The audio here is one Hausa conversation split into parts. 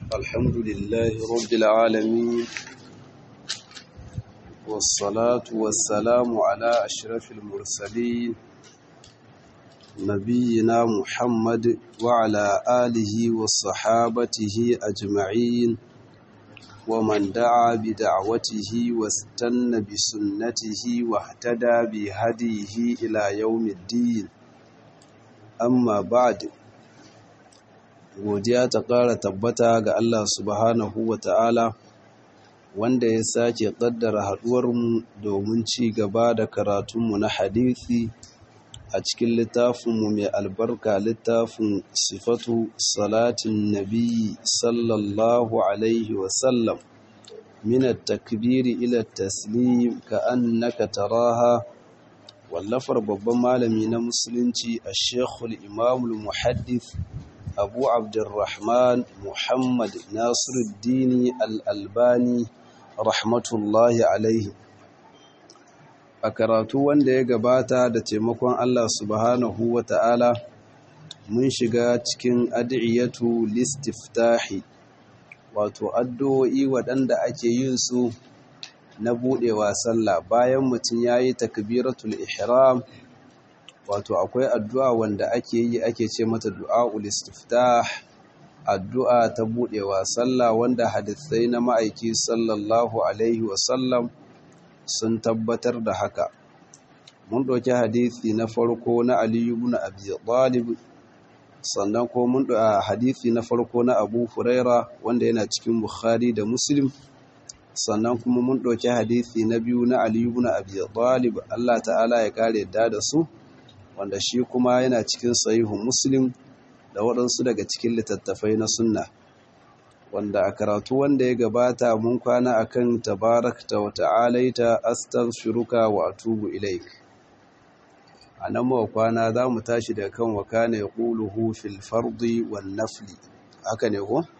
الحمد لله رب العالمين والصلاة والسلام على أشرف المرسلين نبينا محمد وعلى آله وصحابته أجمعين ومن دعا بدعوته واستنى بسنته واهتدى بهديه إلى يوم الدين amma ba'd godiya ta ƙara tabbata ga Allah subhanahu wa ta'ala wanda ya sake ƙaddara haɗuwarmu domin ci gaba da karatunmu na hadisi a cikin littafinmu mai albarka littafin sifatu salatin nabi sallallahu alaihi wasallam min takbiri ila taslim ka annaka taraha wallafar babban malami na musulunci a shekul imamul muhaddith abu abdurrahman muhammad nasiruddini al'albani rahmatullahi alaihi a karatu wanda ya gabata da taimakon allah subhanahu wa ta'ala mun shiga cikin adiyyatu listiftahi wato addu'o'i waɗanda ake yin su na buɗewa sallah bayan mutum ya yi takbiratul ihram wato akwai addu'a wanda ake yi ake ce mata du'a'ul istiftah addu'a ta buɗewa sallah wanda hadisai na ma'aiki sallallahu alaihi wasallam sun tabbatar da haka mun ɗauki hadisi na farko na aliyu ibn abi talib sannan ko mun ɗauki hadisi na farko na abu huraira wanda yana cikin bukhari da muslim sannan kuma mun ɗauki hadisi na biyu na aliyu ibn abi talib Allah ta'ala ya kare yadda da su wanda shi kuma yana cikin sahihu muslim da waɗansu daga cikin littattafai na sunna wanda a karatu wanda ya gabata mun kwana akan tabarakta wa ta'alaita astaghfiruka wa atubu ilaik anan mu kwana za mu tashi da kan wa kana yaquluhu fil fardi wan nafli haka ne ko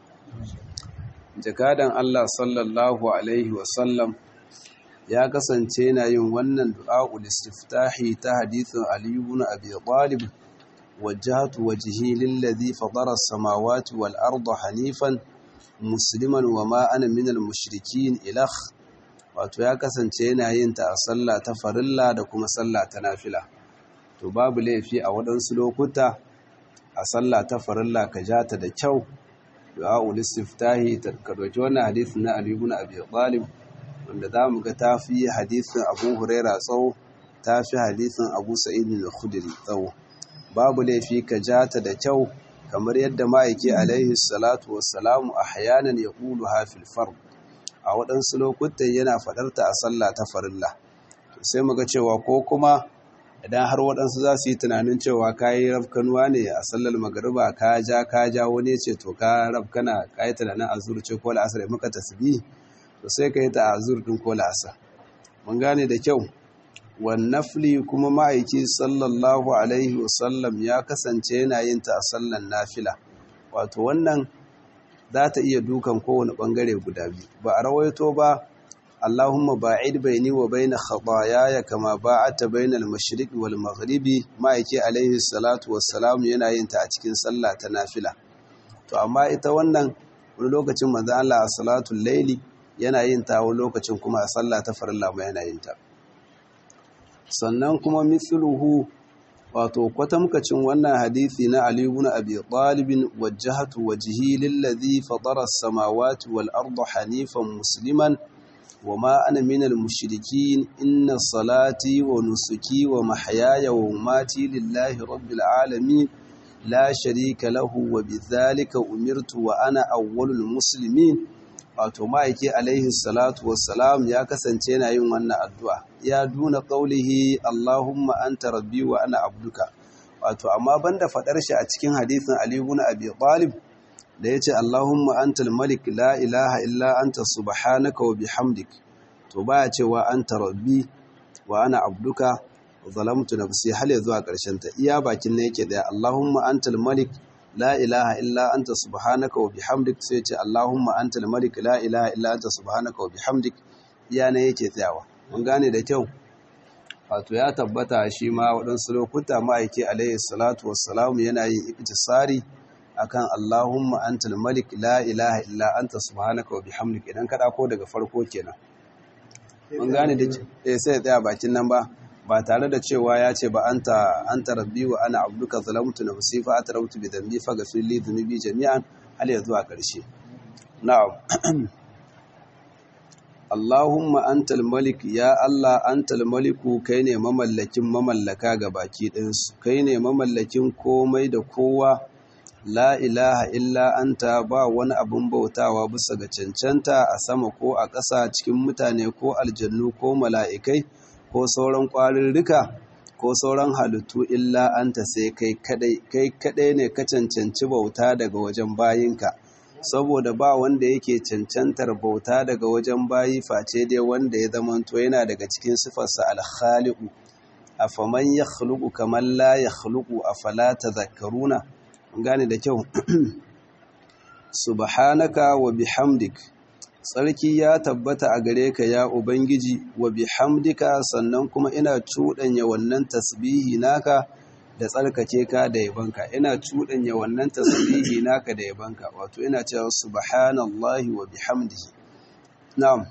jakadan Allah sallallahu Alaihi wasallam ya kasance yana yin wannan du'a'ul istiftahi ta hadithin Aliyu ibn Abi Talib wajjahtu wajhi lillazi fatara as-samawati wal arda hanifan musliman wa ma ana minal mushrikin ilakh wato ya kasance yana yin ta a sallah ta farilla da kuma sallah ta nafila to babu laifi a waɗansu lokuta a sallah ta farilla ka ja ta da kyau du'a'ul istiftahi ka dauki wannan hadisi na Ali ibn Abi Talib wanda zamu ga tafi hadisin Abu Huraira tsawo tafi hadisin Abu Sa'id al-Khudri tsawo babu laifi ka jata da kyau kamar yadda ma'aiki alaihi salatu wassalamu ahyanan yaqulu ha fil fard a waɗansu lokutan yana faɗarta a sallah ta farilla to sai muga cewa ko kuma idan har waɗansu za su yi tunanin cewa ka yi rafkanuwa ne a sallar magariba ka ja ka ja wani ce to ka rafkana ka yi tunanin azur ce ko la'asar maka tasbi to sai ka yi ta azur ɗin ko la'asar mun gane da kyau wannafli kuma ma'aiki sallallahu alaihi wasallam ya kasance yana yin ta a sallar nafila wato wannan za ta iya dukan kowane ɓangare guda biyu ba a rawaito ba اللهم باعد بيني وبين خطاياي كما باعدت بين المشرق والمغرب ما yake alaihi salatu wassalam yana yin ta a cikin sallah ta nafila to amma ita wannan wani lokacin manzo Allah a salatul layli yana yin ta wani lokacin kuma a sallah ta farilla ma yana yin ta sannan kuma mithluhu wato kwatamkacin wannan hadisi na Ali ibn Abi Talib wajjahatu wajhi lillazi fatara as-samawati wal arda hanifan musliman وما أنا من المشركين إن صلاتي ونسكي ومحياي ومماتي لله رب العالمين لا شريك له وبذلك أمرت وأنا أول المسلمين wato ma'aiki alaihi salatu wassalam ya kasance yana yin wannan addu'a ya duna ƙaulihi Allahumma anta rabbi wa ana abduka wato amma banda faɗar shi a cikin hadithin Ali ibn Abi Talib da ya ce Allahumma antal malik la ilaha illa anta subhanaka wa bihamdik to baya cewa anta rabbi wa ana abduka zalamtu nafsi hal zuwa karshen ta iya bakin ne yake da Allahumma antal malik la ilaha illa anta subhanaka wa bihamdik sai ce Allahumma antal malik la ilaha illa anta subhanaka wa bihamdik iya ne yake tsayawa mun gane da kyau wato ya tabbata shi ma waɗansu lokuta ma'aiki alaihi salatu wassalamu yana yin iktisari akan Allahumma antal malik la ilaha illa anta subhanaka wa bihamdika idan ka ko daga farko kenan mun gane da eh sai ya tsaya bakin nan ba ba tare da cewa ya ce ba anta anta rabbi wa ana abduka zalamtu nafsi fa atarabtu bi dhanbi fa ghfir li dhunubi jami'an hal ya zuwa karshe na'am Allahumma antal malik ya Allah antal maliku kai ne mamallakin mamallaka ga baki ɗinsu kai ne mamallakin komai da kowa la ilaha illa anta ba wani abun bautawa bisa ga cancanta a sama ko a ƙasa cikin mutane ko aljannu ko mala'ikai ko sauran ƙwarirrika ko sauran halittu illa anta sai kai kadai kai kadai ne ka cancanci bauta daga wajen bayinka saboda ba wanda yake cancantar bauta daga wajen bayi face dai wanda ya zamanto yana daga cikin sifarsa alkhaliqu afaman yakhluqu kaman la yakhluqu afala tadhakkaruna gane da kyau subhanaka wa bihamdik tsarki ya tabbata a gare ka ya ubangiji wa bihamdika sannan kuma ina cuɗanya wannan tasbihi naka da tsarkake ka da yabanka ina cuɗanya wannan tasbihi naka da yabanka wato ina cewa subhanallahi wa bihamdihi na'am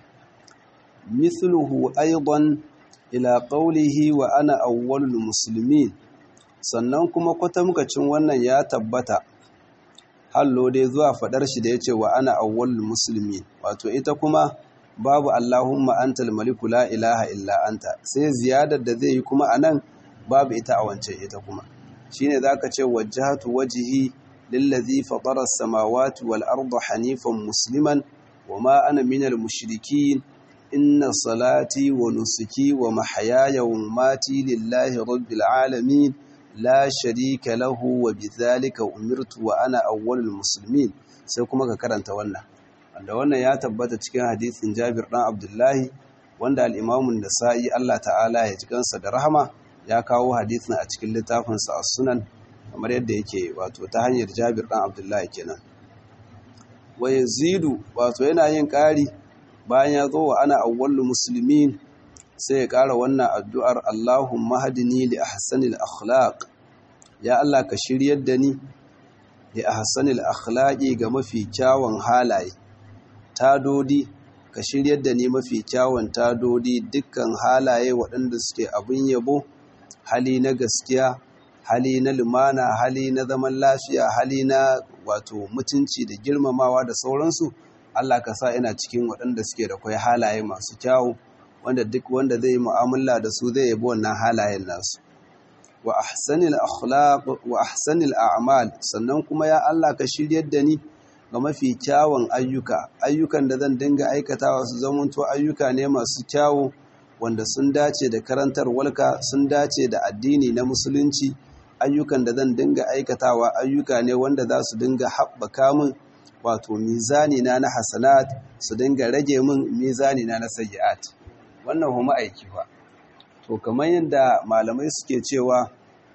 mithluhu aidan ila qawlihi wa ana awwalul muslimin sannan kuma kwatamkacin wannan ya tabbata hallo dai zuwa fadar shi da yace wa ana awwalul muslimin wato ita kuma babu allahumma antal maliku la ilaha illa anta sai ziyadar da zai yi kuma anan babu ita a wancan ita kuma shine zaka ce wajjahatu wajhi lillazi fatara as-samawati wal arda hanifan musliman wama ana minal mushrikin inna salati wa nusuki wa mahyaya wa mamati lillahi rabbil alamin la sharika lahu wa bidhalika umirtu wa ana awwalul muslimin sai kuma ka karanta wannan wanda wannan ya tabbata cikin hadisin Jabir dan Abdullahi wanda al-Imam an-Nasa'i Allah ta'ala ya ji kansa da rahama ya kawo hadisin a cikin littafinsa a sunan kamar yadda yake wato ta hanyar jabir ɗan abdullahi kenan wa yazidu wato yana yin ƙari bayan ya zo wa ana awwalul muslimin sai ya ƙara wannan addu'ar Allahumma hadini li ahsanil akhlaq ya Allah ka shiryar da ni li ahsanil akhlaqi ga mafi kyawun halaye tadodi ka shiryar da ni mafi kyawun tadodi dukkan halaye waɗanda suke abin yabo hali na gaskiya hali na lumana hali na zaman lafiya hali na wato mutunci da girmamawa da sauransu Allah ka sa ina cikin waɗanda suke da kwai halaye masu kyawu wanda duk wanda zai yi mu'amala da su zai yabi wannan halayen nasu wa ahsanil akhlaq wa ahsanil a'mal sannan kuma ya Allah ka shiryar da ni ga mafi kyawun ayyuka ayyukan da zan dinga aikatawa su zamanto ayyuka ne masu kyawu wanda sun dace da karantar walka sun dace da addini na musulunci ayyukan da zan dinga aikatawa ayyuka ne wanda za su dinga haɓaka min wato mizani na na hasanat su dinga rage min mizani na na sayyi'at wannan kuma aiki fa to kamar yadda malamai suke cewa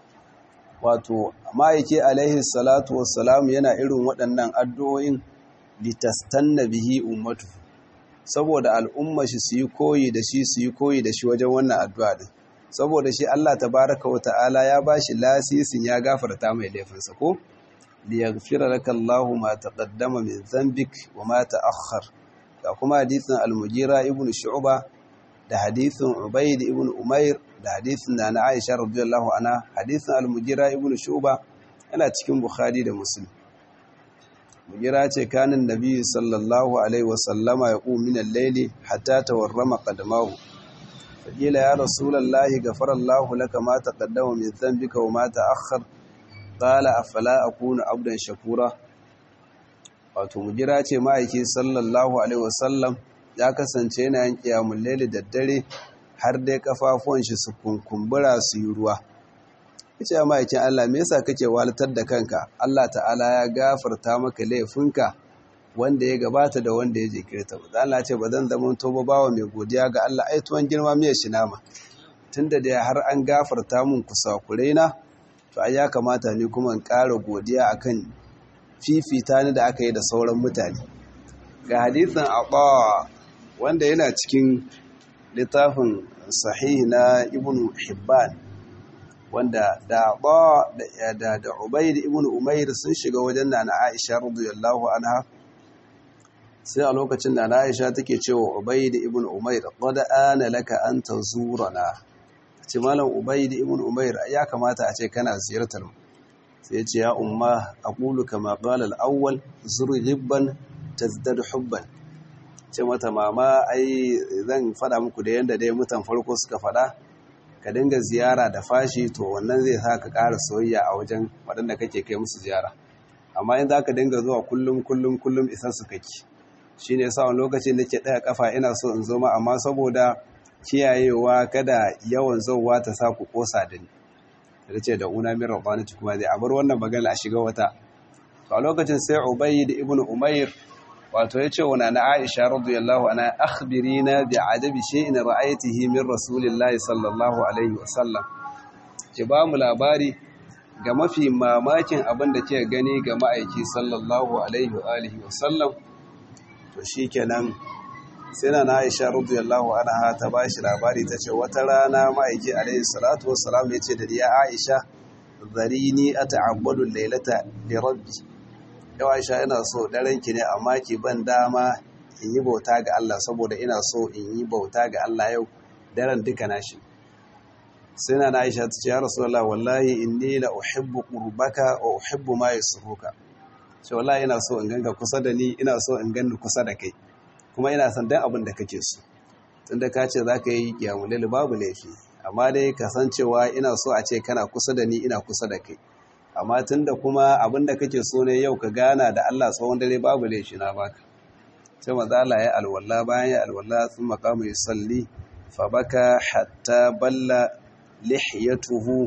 wato ma'aiki alaihi salatu wassalam yana irin waɗannan addu'o'in litastanna bihi ummatu saboda al'umma shi su yi koyi da shi su yi koyi da shi wajen wannan addu'a din saboda shi Allah tabaraka wa ta'ala ya bashi lasisin ya gafarta mai laifinsa ko liyaghfira laka Allahu ma taqaddama min dhanbik wa ma ta'akhkhar ga kuma hadisin al-Mughira ibn Shu'ba da hadisin Ubayd ibn Umair da hadisin da na Aisha radiyallahu anha hadisin al-Mughira ibn Shu'ba yana cikin Bukhari da Muslim Mughira ce kanin Nabi sallallahu alaihi wa sallama ya qum min al-layli hatta tawarrama qadamahu faqila ya rasulullahi ghafara Allahu laka ma taqaddama min dhanbika wa ma ta'akhkhar qala afala akunu abdan shakura wato Mughira ce ma'aiki sallallahu alaihi wa sallam ya kasance yana yin qiyamul layli da dare har dai kafafuwan shi su kunkumbura su yi ruwa kace ya ma'aikin Allah me yasa kake walatar da kanka Allah ta'ala ya gafarta maka laifinka wanda ya gabata da wanda ya jikirta ba Allah ce ba zan zama to bawa mai godiya ga Allah ai tuwon girma miya shi nama tunda da har an gafarta mun kusakurai na to ai ya kamata ni kuma in ƙara godiya akan fifita ni da aka yi da sauran mutane ga hadisin Aba wanda yana cikin littafin sahih na ibn hibban wanda da ba da da Ubayd ibn Umair sun shiga wajen Nana Aisha radiyallahu anha sai a lokacin da Aisha take cewa Ubayd ibn Umair qad ana laka an tazurana ce malam Ubayd ibn Umair ya kamata a ce kana ziyartar mu sai ya ce ya umma aqulu kama qala al-awwal zur hibban tazdad hubban ce mata mama ai zan fada muku da yanda dai mutan farko suka fada ka dinga ziyara da fashi to wannan zai sa ka ƙara soyayya a wajen waɗanda kake kai musu ziyara amma in za ka dinga zuwa kullum kullum kullum isan su kake shi ne sa wani lokaci da ke ɗaya ƙafa ina so in zo ma amma saboda kiyayewa kada yawan zauwa ta sa ku ƙosa da ni da ce da una min rabbanati kuma zai abar wannan magana a shiga wata to a lokacin sai ubayd ibn umair wato ya ce wa na Aisha radiyallahu anha akhbirina bi adabi shay'in ra'aytihi min rasulillahi sallallahu alaihi wasallam ki ba mu labari ga mafi mamakin abin da ke gani ga ma'aiki sallallahu alaihi wa alihi wasallam to shikenan sai na Aisha radiyallahu anha ta ba shi labari ta ce wata rana ma'aiki alaihi salatu wassalam ya ce da ya Aisha zarini ata'abbadu laylata li rabbi yau aisha ina so ki ne amma ki ban dama in yi bauta ga Allah saboda ina so in yi bauta ga Allah yau daren duka nashi sai na aisha ta ce ya rasulullah wallahi inni la uhibbu qurbaka wa uhibbu ma yasruka ce wallahi ina so in ganga kusa da ni ina so in ganni kusa da kai kuma ina son dan abin da kake so tunda ka ce zaka yi kiyamul babu laifi amma dai kasancewa ina so a ce kana kusa da ni ina kusa da kai amma tunda kuma abinda kake so ne yau ka gana da Allah tsawon dare babu laifi na baka sai manzo Allah ya alwala bayan ya alwala sun maqamu yusalli fa baka hatta balla lihiyatuhu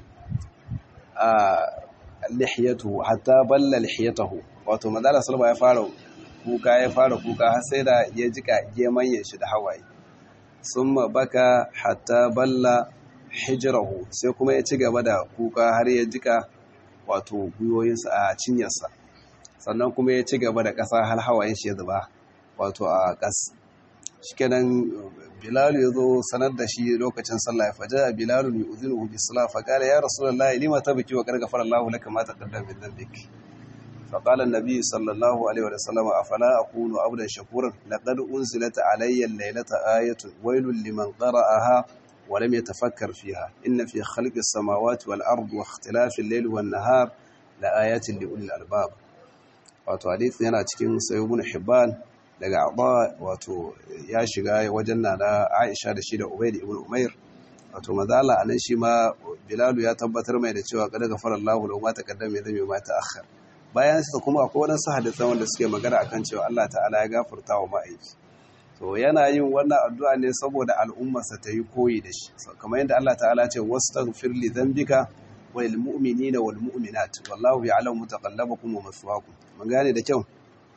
a lihiyatuhu hatta balla lihiyatuhu wato manzo Allah sallallahu ya fara kuka ya fara kuka har sai da ya jika gemanyen shi da hawaye summa baka hatta balla hijrahu sai kuma ya ci gaba da kuka har ya jika wato gwiwoyinsa a cinyarsa sannan kuma ya ci gaba da ƙasa har hawayen shi ya zuba wato a ƙas shikenan bilal ya zo sanar da shi lokacin sallah ya faja bilal mai uzinu bi salah fa qala ya rasulullah lima tabki wa qad ghafara Allahu laka ma taqaddama min dhanbik fa qala an-nabi sallallahu alaihi wa sallam afala akunu abdan shakuran laqad unzilat alayya al-laylata ayatun waylun liman qara'aha ولم يتفكر فيها إن في خلق السماوات والأرض واختلاف الليل والنهار لآيات لأولي الألباب wato hadith yana cikin sayyibun hibban daga abba wato ya shiga wajen na da aisha da shi da ubaid ibn umair wato mazala anan shi ma bilalu ya tabbatar mai da cewa kada gafara Allahu lahu ma taqaddama zai ma ta'akhkhar bayan sa kuma akwai wadansu hadisan wanda suke magana akan cewa Allah ta'ala ya gafarta wa ma'aiki to yana yin wannan addu'a ne saboda al'ummarsa ta yi koyi da shi kamar yadda Allah ta'ala ce wastaghfir li dhanbika wal mu'minina wal mu'minat wallahu ya'lamu mutaqallabakum wa maswaakum mun gane da kyau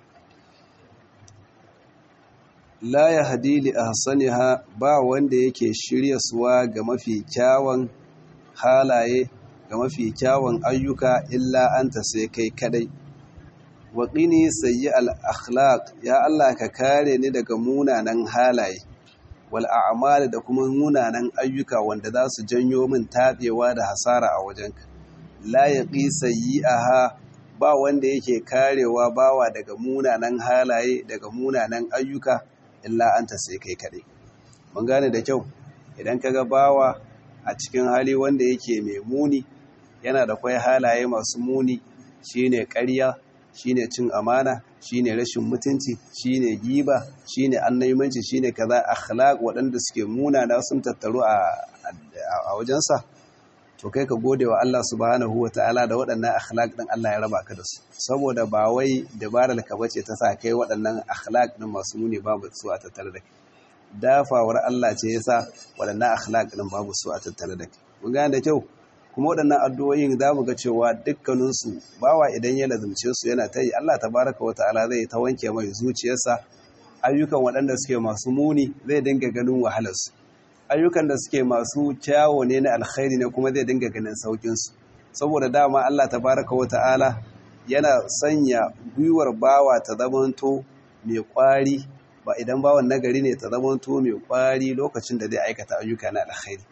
la yahdi li ahsaniha ba wanda yake shirya suwa ga mafi kyawun halaye ga mafi kyawun ayyuka illa anta sai kai kadai waƙini sayi al'akhlaq ya Allah ka kare ni daga munanan halaye wal'amal da kuma munanan ayyuka wanda za su janyo min taɓewa da hasara a wajenka la ya ƙi sayi aha ba wanda yake karewa bawa daga munanan halaye daga munanan ayyuka illa an ta sai kai kaɗai mun gane da kyau idan ka ga bawa a cikin hali wanda yake mai muni yana da kwai halaye masu muni shine ƙarya shine cin amana shine rashin mutunci shine giba shine annaimanci shine kaza akhlaq waɗanda suke munana sun tattaru a wajensa to kai ka gode wa Allah subhanahu wataala da waɗannan akhlaq din Allah ya raba ka da su saboda ba wai dabarar ka bace ta sa kai waɗannan akhlaq din masu muni babu su a tattare da kai dafawar Allah ce yasa waɗannan akhlaq din babu su a tattare da kai mun gane da kyau kuma waɗannan addu'o'in za mu ga cewa dukkaninsu bawa idan ya lazumce su yana ta yi Allah tabaraka wa ta'ala zai ta wanke mai zuciyarsa ayyukan waɗanda suke masu muni zai dinga ganin wahalarsu ayyukan da suke masu kyawo ne na alkhairi ne kuma zai dinga ganin saukinsu saboda dama Allah tabaraka wa ta'ala yana sanya gwiwar bawa ta zamanto mai kwari ba idan bawan nagari ne ta zamanto mai kwari lokacin da zai aikata ayyuka na alkhairi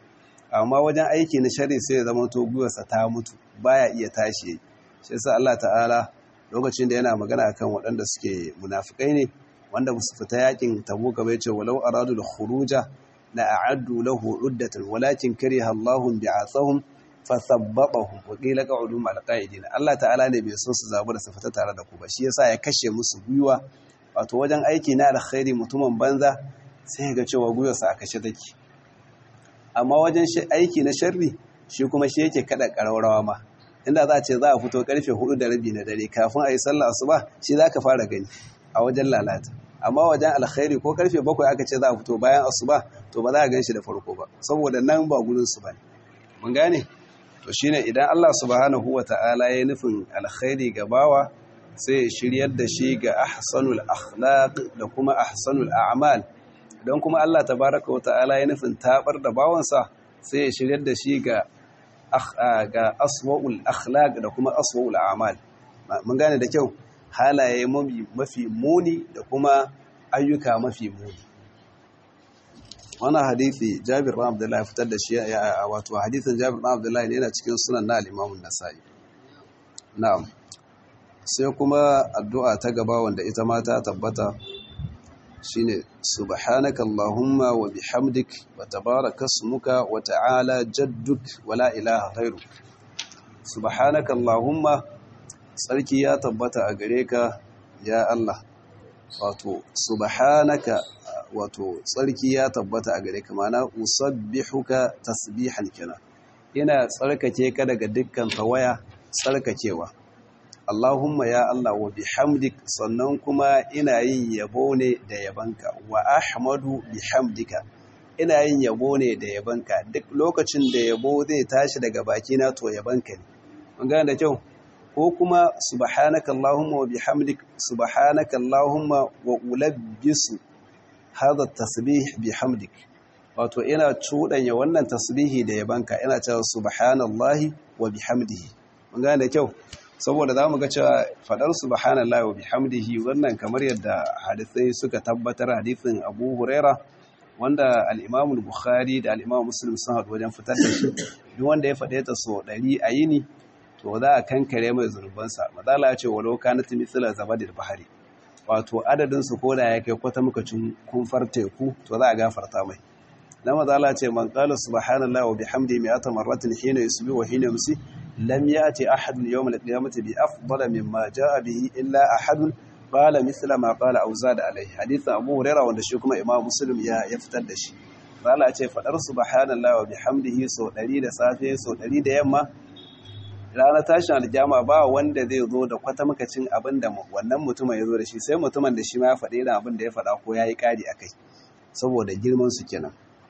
amma wajen aiki na shari sai ya zama to gwiwarsa ta mutu baya iya tashi shi yasa Allah ta'ala lokacin da yana magana akan waɗanda suke munafikai ne wanda su fita yakin tabuka bai ce walau aradu al-khuruja la a'addu lahu uddatan walakin kariha Allahu bi'athahum fathabbatahum wa qila qa'udu ma'al qa'idin Allah ta'ala ne bai so su zabu da su fita tare da ku ba shi yasa ya kashe musu gwiwa wato wajen aiki na alkhairi mutumin banza sai ga cewa gwiwarsa a kashe take amma wajen aiki na sharri shi kuma shi yake kada ƙararrawa ma inda za a ce za a fito karfe hudu da rabi na dare kafin a yi sallah asuba shi za ka fara gani a wajen lalata amma wajen alkhairi ko karfe bakwai aka ce za a fito bayan asuba to ba za a gan shi da farko ba saboda nan ba gudun su bane mun gane to shine idan Allah subhanahu wata'ala ya nufin alkhairi ga bawa sai ya shiryar da shi ga ahsanul akhlaq da kuma ahsanul a'mal don kuma Allah tabaraka wa ta'ala ya nufin tabar da bawansa sai ya shiryar da shi ga ga aswa'ul akhlaq da kuma aswa'ul a'mal mun gane da kyau halaye mafi muni da kuma ayyuka mafi muni wannan hadisi Jabir bin Abdullah ya fitar da shi wato hadisin Jabir bin Abdullah ne yana cikin sunan na al-Imam an-Nasa'i na'am sai kuma addu'a ta gaba wanda ita ma ta tabbata shine subhanaka allahumma wa bihamdik wa tabaraka ismuka wa ta'ala jadduk wa la ilaha ghairu subhanaka allahumma sarki ya tabbata a gare ka ya Allah wato subhanaka wato tsarki ya tabbata a gare ka mana usabbihuka tasbihan kenan ina tsarkake ka daga dukkan tawaya tsarkakewa Allahumma ya Allah wa bihamdik sannan kuma ina yin yabo ne da yabanka wa ahmadu bihamdika ina yin yabo ne da yabanka duk lokacin da yabo zai tashi daga bakina to yabanka ne mun gane da kyau ko kuma subhanaka Allahumma wa bihamdik subhanaka Allahumma wa ulabbisu hadha tasbih bihamdik wato ina cudanya wannan tasbihi da yabanka ina cewa subhanallahi wa bihamdihi mun gane da kyau saboda za mu ga cewa faɗar subhanallah wa bihamdihi wannan kamar yadda hadisai suka tabbatar hadisin Abu Huraira wanda al-Imam bukhari da al-Imam Muslim sun haɗu wajen fitar da shi duk wanda ya faɗe ta so ɗari a yini to za a kankare mai zurbansa madala ya ce walau kanat mithla zabadil bahari wato adadin su koda ya kai kwata muka cin kumfar teku to za a gafarta mai na madala ce man qala subhanallah wa bihamdihi mi'ata marratin hina yusbi wa hina yumsi لم يأتي أحد يوم القيامة بأفضل مما جاء به إلا أحد قال مثل ما قال أو زاد عليه حديث أبو هريرة wanda shi kuma Imam Muslim ya ya fitar da shi Allah ce fadar subhanallahi wa bihamdihi so 100 da safe so 100 da yamma ranar tashin aljama ba wanda zai zo da kwata makacin abin da wannan mutumin ya zo da shi sai mutumin da shi ma ya faɗi irin abin da ya faɗa ko ya yi ƙari a kai saboda girman su kenan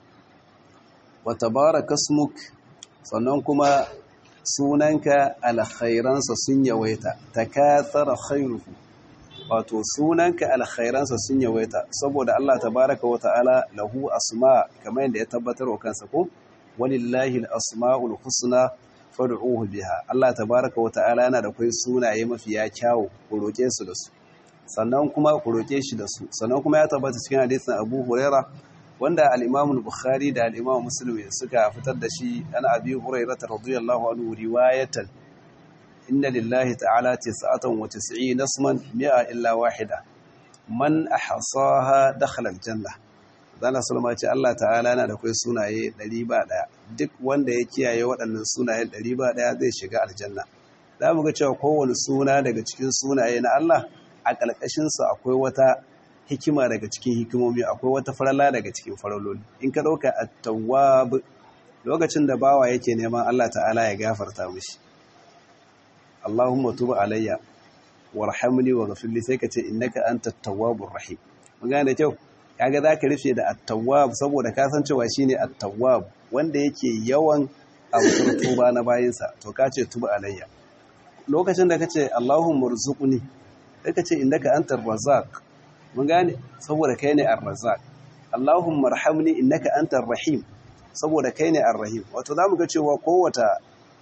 wa tabaraka smuk sannan kuma sunanka alkhairansa sun yawaita takathara khairuhu wato sunanka alkhairansa sun yawaita saboda Allah tabaraka wa ta'ala lahu asma kamar yadda ya tabbatar wa kansa ko walillahi alasmaul husna fad'uhu biha Allah tabaraka wa ta'ala yana da kai sunaye mafiya kyawu ku roke su da su sannan kuma ku roke shi da su sannan kuma ya tabbata cikin hadisin Abu Huraira wanda al-Imam al-Bukhari da al-Imam Muslim suka fitar da shi an Abi Hurairah radiyallahu anhu riwayatan inna lillahi ta'ala 99 nasman mi'a illa wahida man ahsaha dakhala al-janna Zana Sulma ce Allah ta'ala yana da kai sunaye 101 duk wanda ya kiyaye waɗannan sunaye 101 zai shiga aljanna za mu ga cewa kowane suna daga cikin sunaye na Allah a ƙarƙashinsa akwai wata hikima daga cikin hikimomi akwai wata farala daga cikin faraloli in ka ɗauka a tawwab lokacin da bawa yake neman Allah ta'ala ya gafarta mishi Allahumma tuba alayya warhamni wa ghafirli sai ka ce innaka antat tawwabur rahim mun gane kyau kaga zaka rufe da at-tawwab saboda ka san cewa shine at-tawwab wanda yake yawan amsar tuba na bayinsa to ka ce tuba alayya lokacin da kace Allahumma rzuqni sai ka ce innaka antar razzaq mun gane saboda kai ne ar-razzaq Allahumma arhamni innaka antar rahim saboda kai ne ar-rahim wato zamu ga cewa kowata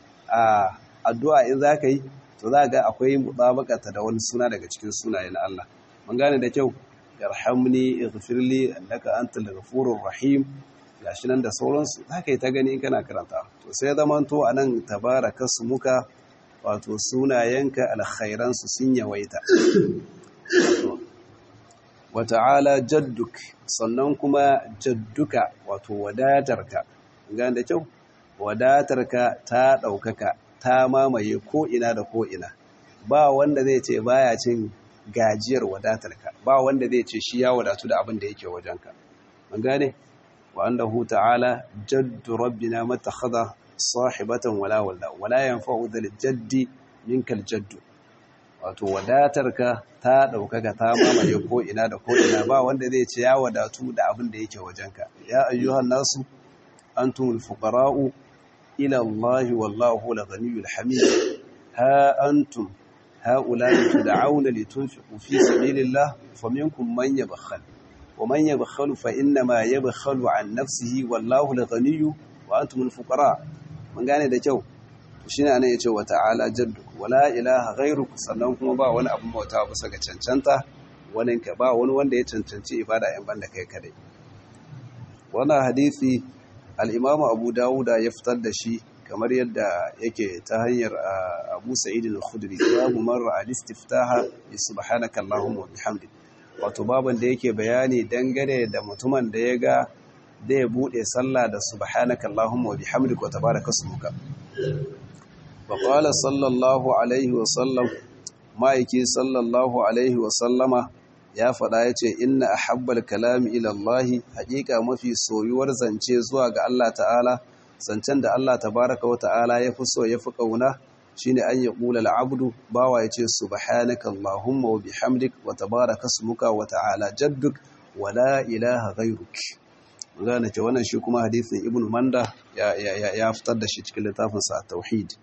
addu'a in zaka yi to za ga akwai mutabakata da wani suna daga cikin sunaye na Allah mun gane da kyau yarhamni ighfirli innaka antal ghafurur rahim gashi nan da sauransu za ka yi ta gani kana karanta to sai zamanto a nan tabaraka su muka wato sunayenka alkhairansu sun yawaita wata'ala jadduk sannan kuma jadduka wato wadatarka gane da kyau wadatarka ta ɗaukaka ta mamaye ko'ina da ko'ina ba wanda zai ce baya cin gajiyar wadatarka ba wanda zai ce shi ya wadatu da abin da yake wajenka an gane wa annahu ta'ala jaddu rabbina matakhadha sahibatan wala wala wala yanfa'u dhal jaddi minkal jaddu wato wadatarka ta ɗaukaka ta mamaye ko'ina da ko'ina ba wanda zai ce ya wadatu da abin da yake wajenka ya ayyuhan nasu antumul fuqara'u ila Allah wallahu al-ghaniyyul hamid ha antum هؤلاء تدعون لتنفقوا في سبيل الله فمنكم من يبخل ومن يبخل فإنما يبخل عن نفسه والله الغني وأنتم الفقراء من gane da kyau shine anan yace wa ta'ala jadduk wala ilaha ghairuk sannan kuma ba wani abun bauta bisa ga cancanta wani ka ba wani wanda ya cancanci ibada in banda kai kadai wannan hadisi al-Imam Abu Dawud ya fitar da shi kamar yadda yake ta hanyar Abu Sa'id al-Khudri babu marra al-istiftaha bi subhanaka allahumma wa bihamdik wato baban da yake bayani dangane da mutumin da ya ga da ya bude sallah da subhanaka allahumma wa bihamdik wa tabaraka ismuka wa qala sallallahu alaihi wa sallam ma'aiki sallallahu alaihi wa sallama ya faɗa ya ce inna ahabbal kalami ila Allah haƙiƙa mafi soyuwar zance zuwa ga Allah ta'ala zancen da Allah tabaraka wa ta'ala ya fi so ya fi ƙauna shi ne an yi ƙula al'abdu bawa ya ce subhanaka Allahumma wa bihamdik wa tabaraka smuka wa ta'ala jadduk wa la ilaha ghairuk gane ce wannan shi kuma hadithin ibn manda ya fitar da shi cikin littafinsa a tauhid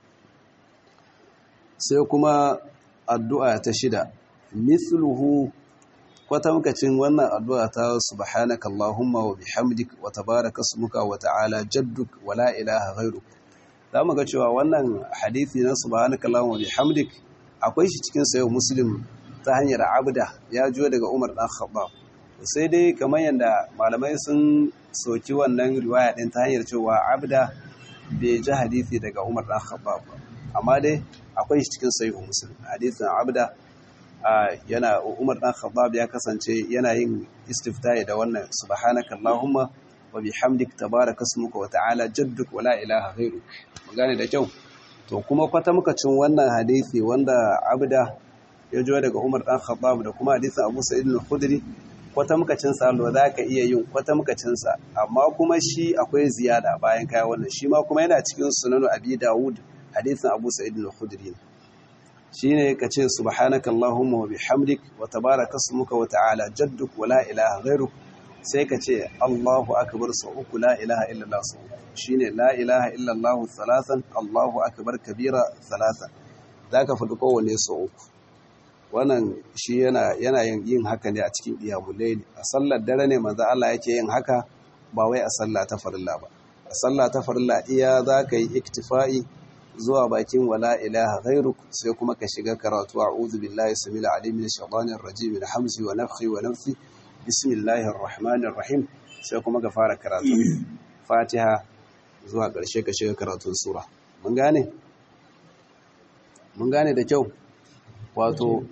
sai kuma addu'a ta shida mithluhu kwatamkacin wannan addu'a ta subhanaka Allahumma wa bihamdik wa tabaraka ismuka wa ta'ala jadduk wa la ilaha ghairuk zamu ga cewa wannan hadisi na subhanaka Allahumma wa bihamdik akwai shi cikin sayo muslim ta hanyar abda ya jo daga Umar dan Khattab sai dai kamar yanda malamai sun soki wannan riwaya din ta hanyar cewa abda bai ji hadisi daga Umar dan Khattab amma dai akwai shi cikin sayo muslim hadisin abda yana Umar dan Khattab ya kasance yana yin istiftahi da wannan subhanaka allahumma wa bihamdik tabaraka ismuka wa ta'ala jadduk wa la ilaha ghairuk gane da kyau to kuma kwata muka cin wannan hadisi wanda abda ya jo daga Umar dan Khattab da kuma hadisin Abu Sa'id al-Khudri kwata muka cin sa lo zaka iya yin kwata muka cin sa amma kuma shi akwai ziyada bayan kai wannan shi ma kuma yana cikin sunan Abi Dawud hadisin Abu Sa'id al-Khudri shine ka ce subhanaka allahumma wa bihamdik wa tabaraka ismuka wa ta'ala jadduk wa la ilaha ghairuk sai ka ce allahu akbar sau uku la ilaha illallah sau shine la ilaha illallah thalathan allahu akbar kabira thalathan zaka faɗi kowanne sau uku wannan shi yana yana yin haka ne a cikin iyamul layli a sallar dare ne manzo Allah yake yin haka ba wai a sallah ta farilla ba a sallah ta farilla iya zaka yi iktifa'i zuwa bakin wala ilaha ghairuk sai kuma ka shiga karatu a'udhu billahi samil alim min shaitanir rajim min hamzi wa nafthi wa nafthi bismillahir rahmanir rahim sai kuma ka fara karatu fatiha zuwa ƙarshe ka shiga karatun sura mun gane mun gane da kyau wato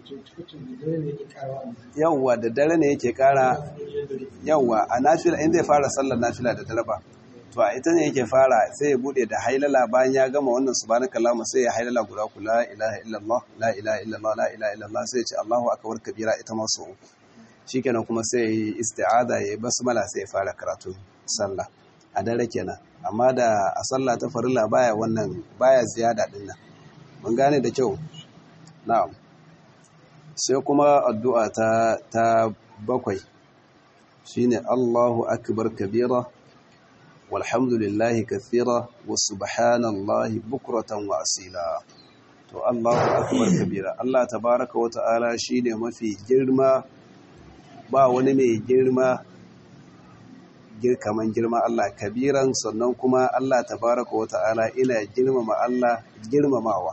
yawwa da dare ne yake kara yawwa a nafila in zai fara sallar nafila da dare ba to a ita ne yake fara sai ya bude da hailala bayan ya gama wannan subhanaka allahumma sai ya hailala guda ku la ilaha illallah la ilaha illallah la ilaha illallah sai ya ce allahu akbar kabira ita ma so uku shikenan kuma sai ya yi isti'ada ya yi basmala sai ya fara karatu sallah a dare kenan amma da a sallah ta farilla baya wannan baya ziyada din nan mun gane da kyau na'am sai kuma addu'a ta ta bakwai shine Allahu akbar kabira walhamdulillahi kathira wa subhanallahi bukratan wa asila to Allahu akbar kabira Allah tabaraka wa ta'ala shine mafi girma ba wani mai girma kaman girma Allah kabiran sannan kuma Allah tabaraka wa ta'ala ina girmama Allah girmamawa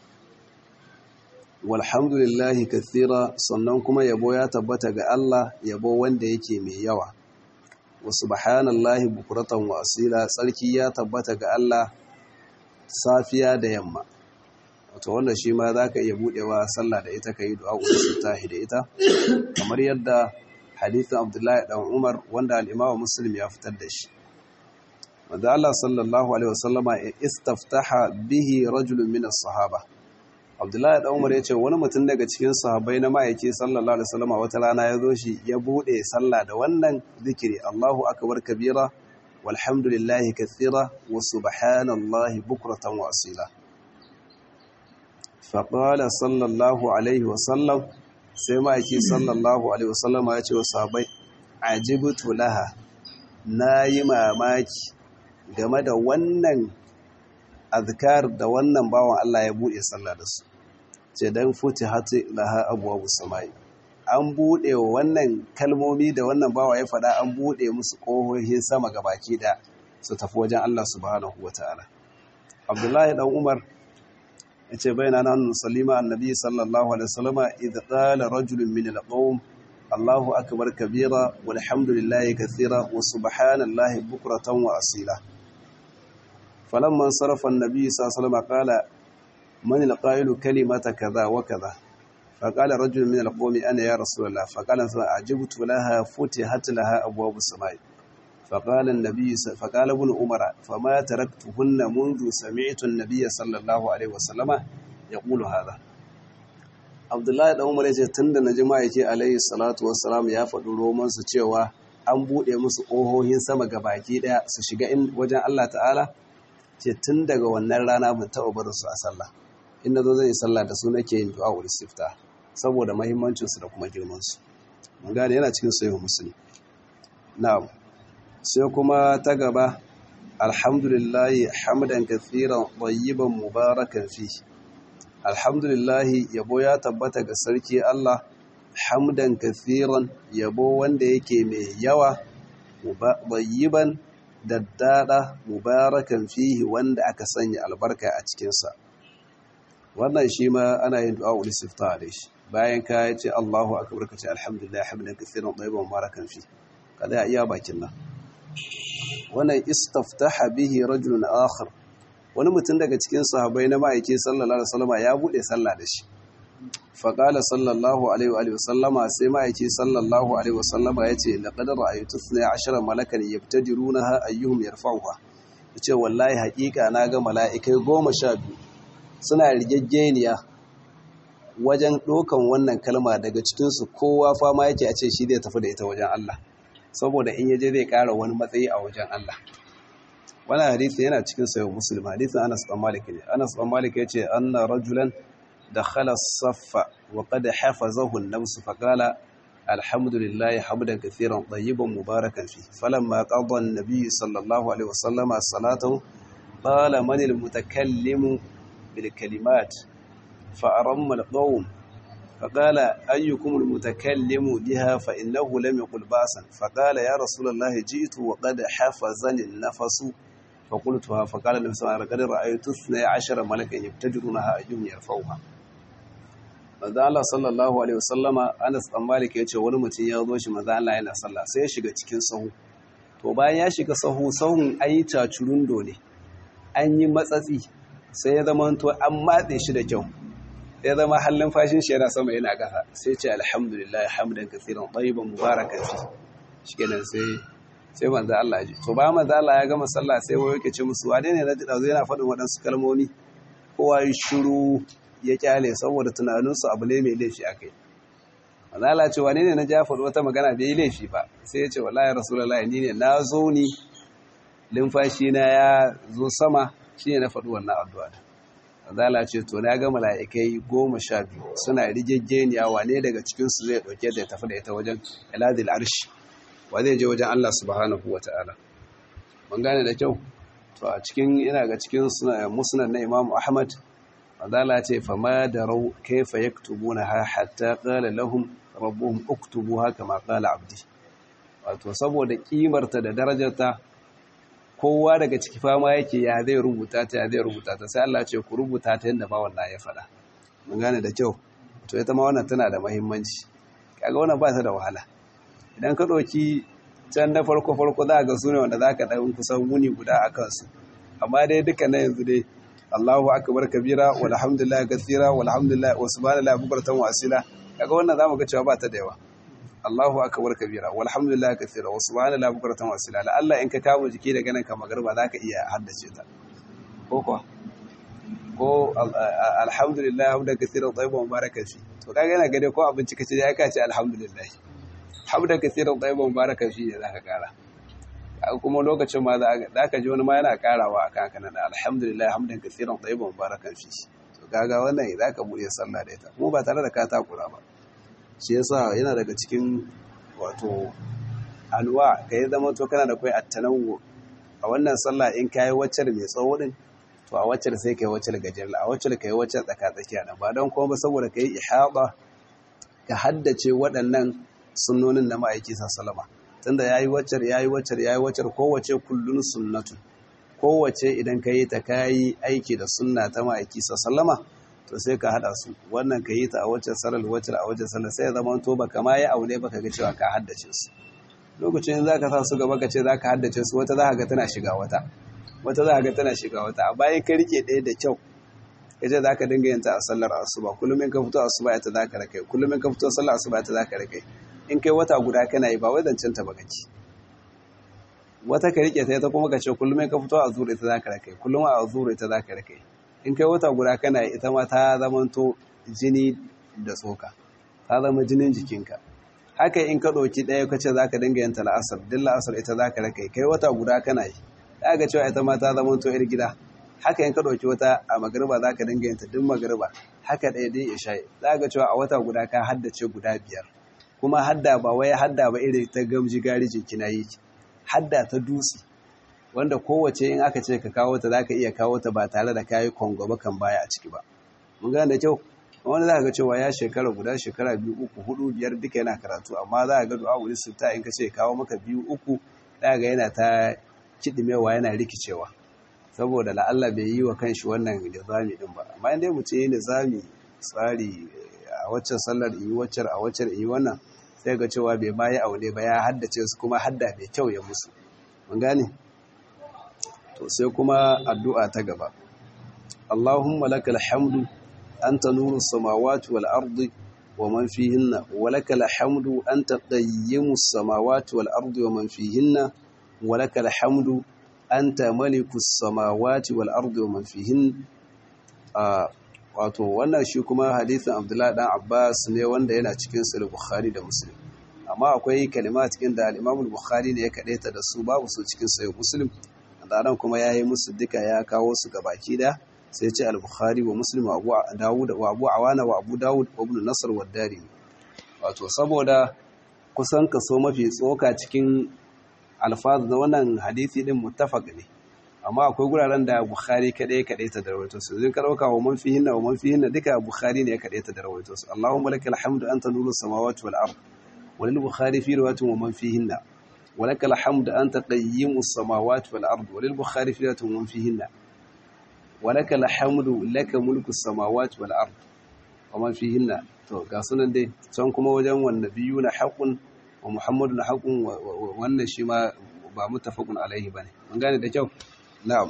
walhamdulillahi kathira sannan kuma yabo ya tabbata ga Allah yabo wanda yake mai yawa wa subhanallahi bukuratan wa asila tsarki ya tabbata ga Allah safiya da yamma wato wannan shi ma za ka iya buɗewa sallah da ita ka yi du'a tahi da ita kamar yadda hadithin abdullahi dan umar wanda al'imawa muslim ya fitar da shi wanda Allah sallallahu alaihi wasallama istaftaha bihi rajulun min sahaba abdullahi dan umar ya ce wani mutum daga cikin sahabbai na ma'aiki sallallahu alaihi wasallama wata rana ya zo shi ya buɗe sallah da wannan zikiri Allahu akbar kabira walhamdulillahi kathira wa subhanallahi bukratan wa asila faƙala sallallahu alaihi wasallam sai ma'aiki sallallahu alaihi wasallama ya ce wa sahabai ajibtu laha na yi mamaki game da wannan azkar da wannan bawan Allah ya buɗe sallah da su ce don futi hati laha abuwa samai an buɗe wa wannan kalmomi da wannan bawa ya faɗa an buɗe musu ƙohohin sama ga baki da su tafi wajen Allah subhanahu wa ta'ala abdullahi dan umar ya ce bai na nan salima annabi sallallahu alaihi wasallama idh qala rajulun min al-qawm Allahu akbar kabira walhamdulillahi kathira wa subhanallahi bukratan wa asila falamma sarafa annabi sallallahu alaihi wasallama qala man al-qailu kalimata kaza wa kaza فقال رجل من القوم أنا يا رسول الله فقال أعجبت لها فتحت لها أبواب السماء فقال النبي فقال ابن عمر فما تركتهن منذ سمعت النبي صلى الله عليه وسلم يقول هذا عبد الله da Umar yace tunda na jama'a yake alayhi salatu wassalam ya faɗi roman su cewa an bude musu ƙohohin sama baki daya su shiga in wajen Allah ta'ala ce tun daga wannan rana ban taɓa barin su a sallah in nazo zan yi sallah da su nake yin du'a ul istifta saboda muhimmancin su da kuma girman su mun gane yana cikin sahih muslim na'am sai kuma ta gaba alhamdulillahi hamdan kathiran tayyiban mubarakan fi alhamdulillahi yabo ya tabbata ga sarki Allah hamdan kathiran yabo wanda yake mai yawa tayyiban daddada mubarakan fihi wanda aka sanya albarka a cikinsa wannan shi ma ana yin du'a ul istifta da shi bayan ka ce Allahu akbar ka ce alhamdulillah hamdan kathiran tayyiban mubarakan fi kada iya bakin nan wannan istaftaha bihi rajulun akhar wani mutum daga cikin sahabbai na ma'aiki sallallahu alaihi wasallama ya bude sallah da shi fa qala sallallahu alaihi wa sallama sai ma'aiki sallallahu alaihi wasallama yace laqad ra'aytu 12 malakan yabtadirunaha ayyuhum yarfa'uha yace wallahi haƙiƙa na ga mala'ikai 12 suna rigaggeniya wajen dokan wannan kalma daga cikin su kowa fama yake a ce shi zai tafi da ita wajen Allah saboda in yaje zai ƙara wani matsayi a wajen Allah wani hadisi yana cikin sayo muslim hadisin Anas bin Malik ne Anas bin Malik yace anna rajulan dakhala as-saffa wa qad hafazahu an-nafs fa qala alhamdulillahi hamdan kathiran tayyiban mubarakan fi falamma qada an-nabiy sallallahu alaihi wasallam salatahu qala man al-mutakallimu bil kalimat fa aramma al-qawm فقال أيكم المتكلم بها فإنه لم يقل باسا فقال يا رسول الله جئت وقد حفظني النفس فقلتها فقال النبي صلى الله عليه وسلم رأيت اثني عشر ملكا يبتدرونها أيهم يرفعها manzo Allah sallallahu alaihi wasallama Anas dan Malik yace wani mutum ya zo shi manzo Allah yana sallah sai ya shiga cikin sahu to bayan ya shiga sahu sahun ayi cacurundo ne an yi matsatsi sai ya zama to an matse shi da kyau ya zama hallin fashin shi yana sama yana ƙasa sai ce alhamdulillah hamdan kathiran tayyiban mubarakan fi shikenan sai sai manzo Allah ji to bayan manzo Allah ya gama sallah sai wai yake ce musu wane ne naji dazo yana faɗin waɗansu kalmomi kowa ya shiru ya kyale saboda tunaninsu abu ne mai laifi akai manzo Allah ce wane ne na ja faɗi wata magana bai yi laifi ba sai ya ce wallahi rasulullahi ni ne na zo ni limfashi na ya zo sama shine na faɗi wannan addu'a Azala ce to na ga mala'ikai goma sha biyu suna rigaggeniya wane daga cikinsu zai ɗauke da ya tafi da ita wajen iladil arshi wa zai je wajen Allah subhanahu wa ta'ala. Ban gane da kyau? To a cikin ina ga cikin musnad na Imam Ahmad, Azala ce fama da rau kaifa ya kutubu na ha hatta ƙala lahum rabbuhum uktubu haka ma ƙala abdi. Wato saboda ƙimarta da darajarta kowa daga ciki fama yake ya zai rubuta ta ya zai rubuta ta sai Allah ce ku rubuta ta yadda ba wannan ya faɗa mun gane da kyau to ita ma wannan tana da muhimmanci kaga wannan ba ta da wahala idan ka ɗauki can na farko farko za ga su ne wanda za ka ɗan kusan wuni guda a kansu amma dai duka na yanzu dai Allahu akbar kabira walhamdulillah kathira walhamdulillah wa subhanallahi bukratan wa asila kaga wannan zamu ga cewa ba ta da yawa Allahu akbar kabira walhamdulillah kathira wa subhanallahi bukratan wa asila la Allah in ka kamo jiki daga nan ka magarba zaka iya haddace ta ko kuwa ko alhamdulillah hamdan kathira tayyiban mubarakan fi to kaga yana gade ko abinci kace ya ka ce alhamdulillah hamdan kathira tayyiban mubarakan fi ne zaka kara kuma lokacin ma za ka ji wani ma yana karawa a kan kanan alhamdulillah hamdan kasiran tsayiban barakan fi to kaga wannan za ka buɗe sallah da ita kuma ba tare da ka takura ba shi yasa yana daga cikin wato alwa ka yi zama to kana da kai attanawu a wannan sallah in kayi waccar mai tsawo din to a waccar sai kai waccar gajiyar a waccar kai waccar tsaka tsakiya nan ba don kuma saboda ka yi ihaba ka haddace waɗannan sunnonin na ma'aiki sallama tunda ya yi waccar ya yi waccar ya yi waccar kowace kullun sunnatu kowace idan ka yi ta ka yi aiki da sunna ta ma'aiki sallama to sai ka haɗa su wannan ka yi ta a waccar sarar waccar a waccar sarar sai ya zama to ba kama ya aune ba ka ga cewa ka haddace su lokacin za ka sa su gaba ka ce za ka haddace su wata za ka ga tana shiga wata wata za ka ga tana shiga wata a bayan ka rike ɗaya da kyau ka ce za ka dinga yin ta a sallar asuba kullum in ka fito asuba ita za ka rakai kullum in ka fito sallar asuba ita za ka rakai in kai wata guda kana yi ba wai zancen ta baka ci wata ka rike ta ita kuma ka ce kullum ka fito a zura ita za ka rakai kullum a zura ita za ka rakai in kai wata guda kana yi ita ma ta zamanto jini da tsoka ta zama jinin jikinka haka in ka ɗauki ɗaya ka ce za ka dinga yin ta la'asar din la'asar ita za ka rakai kai wata guda kana yi za ga cewa ita ma ta zamanto yar gida haka in ka ɗauki wata a magariba za ka dinga yin ta duk magariba haka ɗaya dai isha'i za ga cewa a wata guda ka haddace guda biyar kuma hadda ba wai hadda ba irin ta gamji garijin kina yi hadda ta dutse wanda kowace in aka ce ka kawo ta zaka iya kawo ta ba tare da kayi kongo ba kan baya a ciki ba mun gane da kyau wani za ga cewa ya shekara guda shekara biyu uku hudu biyar duka yana karatu amma za ga du'a wuri sita in ka ce kawo maka biyu uku za ga yana ta kidimewa yana rikicewa saboda la'alla bai yi wa kanshi wannan nizami din ba amma in dai mu ce nizami tsari a waccan sallar yi waccar a waccar yi wannan sai ga cewa bai ma yi aune ba ya haddace su kuma hadda mai kyau ya musu mun gane to sai kuma addu'a ta gaba Allahumma lakal hamdu anta nuru samawati wal ardi wa man fihinna wa lakal hamdu anta qayyimus samawati wal ardi wa man fihinna wa lakal hamdu anta malikus samawati wal ardi wa man fihinna wato wannan shi kuma hadisin abdullahi dan abbas ne wanda yana cikin sahih bukhari da muslim amma akwai kalima cikin da al-imam bukhari ne ya kadaita da su babu su cikin sahih muslim dan kuma yayi musu duka ya kawo su gabaki da sai ce al-bukhari wa muslim wa abu dawud wa abu awana wa abu dawud wa ibn nasr wa dari wato saboda kusan kaso mafi tsoka cikin alfaz na wannan hadisi din muttafaq ne amma akwai guraren da Bukhari kadai kadai ta darwaito su zin karauka wa man fihinna wa man fihinna duka Bukhari ne kadai ta darwaito su Allahumma lakal hamdu anta nuru samawati wal ard wa lil Bukhari fi riwayatin wa man fihinna wa lakal hamdu anta qayyimu samawati wal ard wa lil Bukhari fi riwayatin wa man fihinna wa lakal hamdu laka mulku samawati wal ard wa man fihinna to ga sunan dai can kuma wajen wannan biyu na haqqun wa muhammadun haqqun wannan shi ma ba mutafaqun alaihi bane mun gane da kyau na'am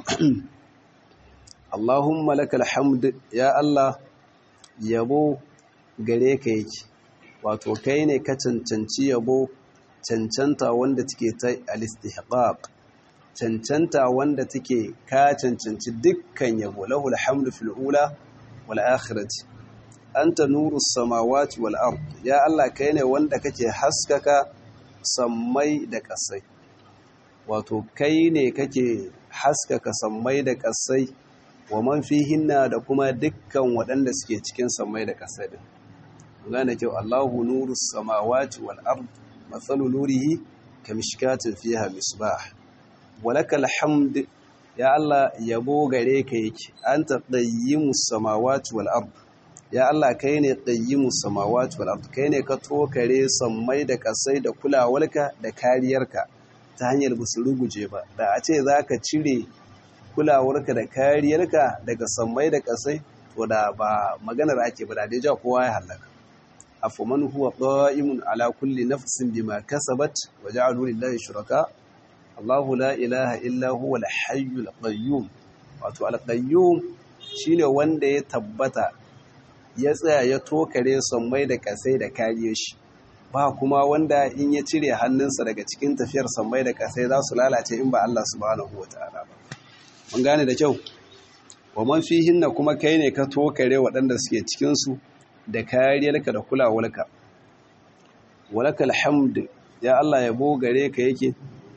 Allahumma lakal hamd ya Allah yabo gare ka yake wato kai ne ka cancanci yabo cancanta wanda take ta al-istihqaq cancanta wanda take ka cancanci dukkan yabo lahul hamdu fil ula wal akhirati anta nurus samawati wal ard ya Allah kai ne wanda kake haskaka sammai da ƙasai wato kai ne kake haskaka sammai da ƙasai wa man fihinna da kuma dukkan waɗanda suke cikin sammai da ƙasai din gane kyau Allahu nurus samawati wal ard mathalu nurihi kamishkatin fiha misbah walakal hamd ya Allah yabo gare ka yake anta qayyimus samawati wal ard ya Allah kai ne qayyimus samawati wal ard kai ne ka tokare sammai da ƙasai da kulawarka da kariyarka ta hanyar ba su ruguje ba da a ce za ka cire kulawarka da kariyarka daga sammai da ƙasai to da ba maganar ake ba da dai ja kowa ya halaka afaman huwa qa'imun ala kulli nafsin bima kasabat wa ja'alu lillahi shuraka Allahu la ilaha illa huwa al-hayyul qayyum wato al-qayyum shine wanda ya tabbata ya tsaya ya tokare sammai da kasai da kariye shi ba kuma wanda in ya cire hannunsa daga cikin tafiyar sammai da kasai za su lalace in ba Allah subhanahu wataala ba mun gane da kyau wa man fihinna kuma kai ne ka tokare waɗanda suke cikin su da kariyarka da kulawarka walakal hamd ya Allah yabo gare ka yake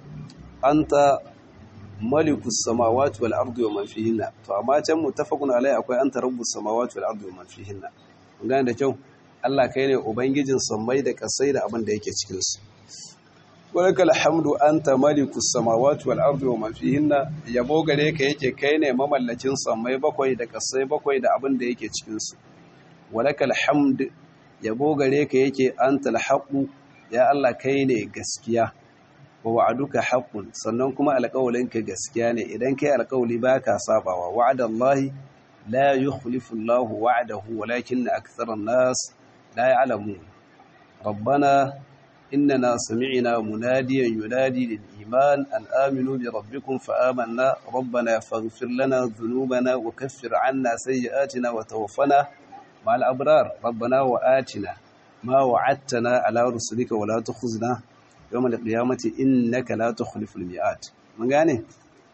anta malikus samawati wal ardi wa man fihinna to amma can muttafaqun alai akwai anta rabbus samawati wal ardi wa man fihinna kun gane da kyau Allah kai ne ubangijin sammai da kasai da abin da yake cikin su walakal hamdu anta malikus samawati wal ardi wa man fihinna yabo gare ka yake kai ne mamallakin sammai bakwai da kasai bakwai da abin da yake cikin su walakal hamd yabo gare ka yake antal haqu ya Allah kai ne gaskiya wa wa'aduka haqqun sannan kuma alƙawalinka gaskiya ne idan kai alƙawli baka sabawa wa'adallahi la yukhlifu Allahu wa'dahu walakinna aktharan nas la ya'lamun rabbana innana sami'na munadiyan yunadi lil iman an aminu bi rabbikum fa amanna rabbana faghfir lana dhunubana wa kaffir 'anna sayyi'atina wa tawaffana ma'al abrar rabbana wa atina ma wa'adtana ala rusulika wa la tukhzina yawm al-qiyamati innaka la tukhliful mi'at mun gane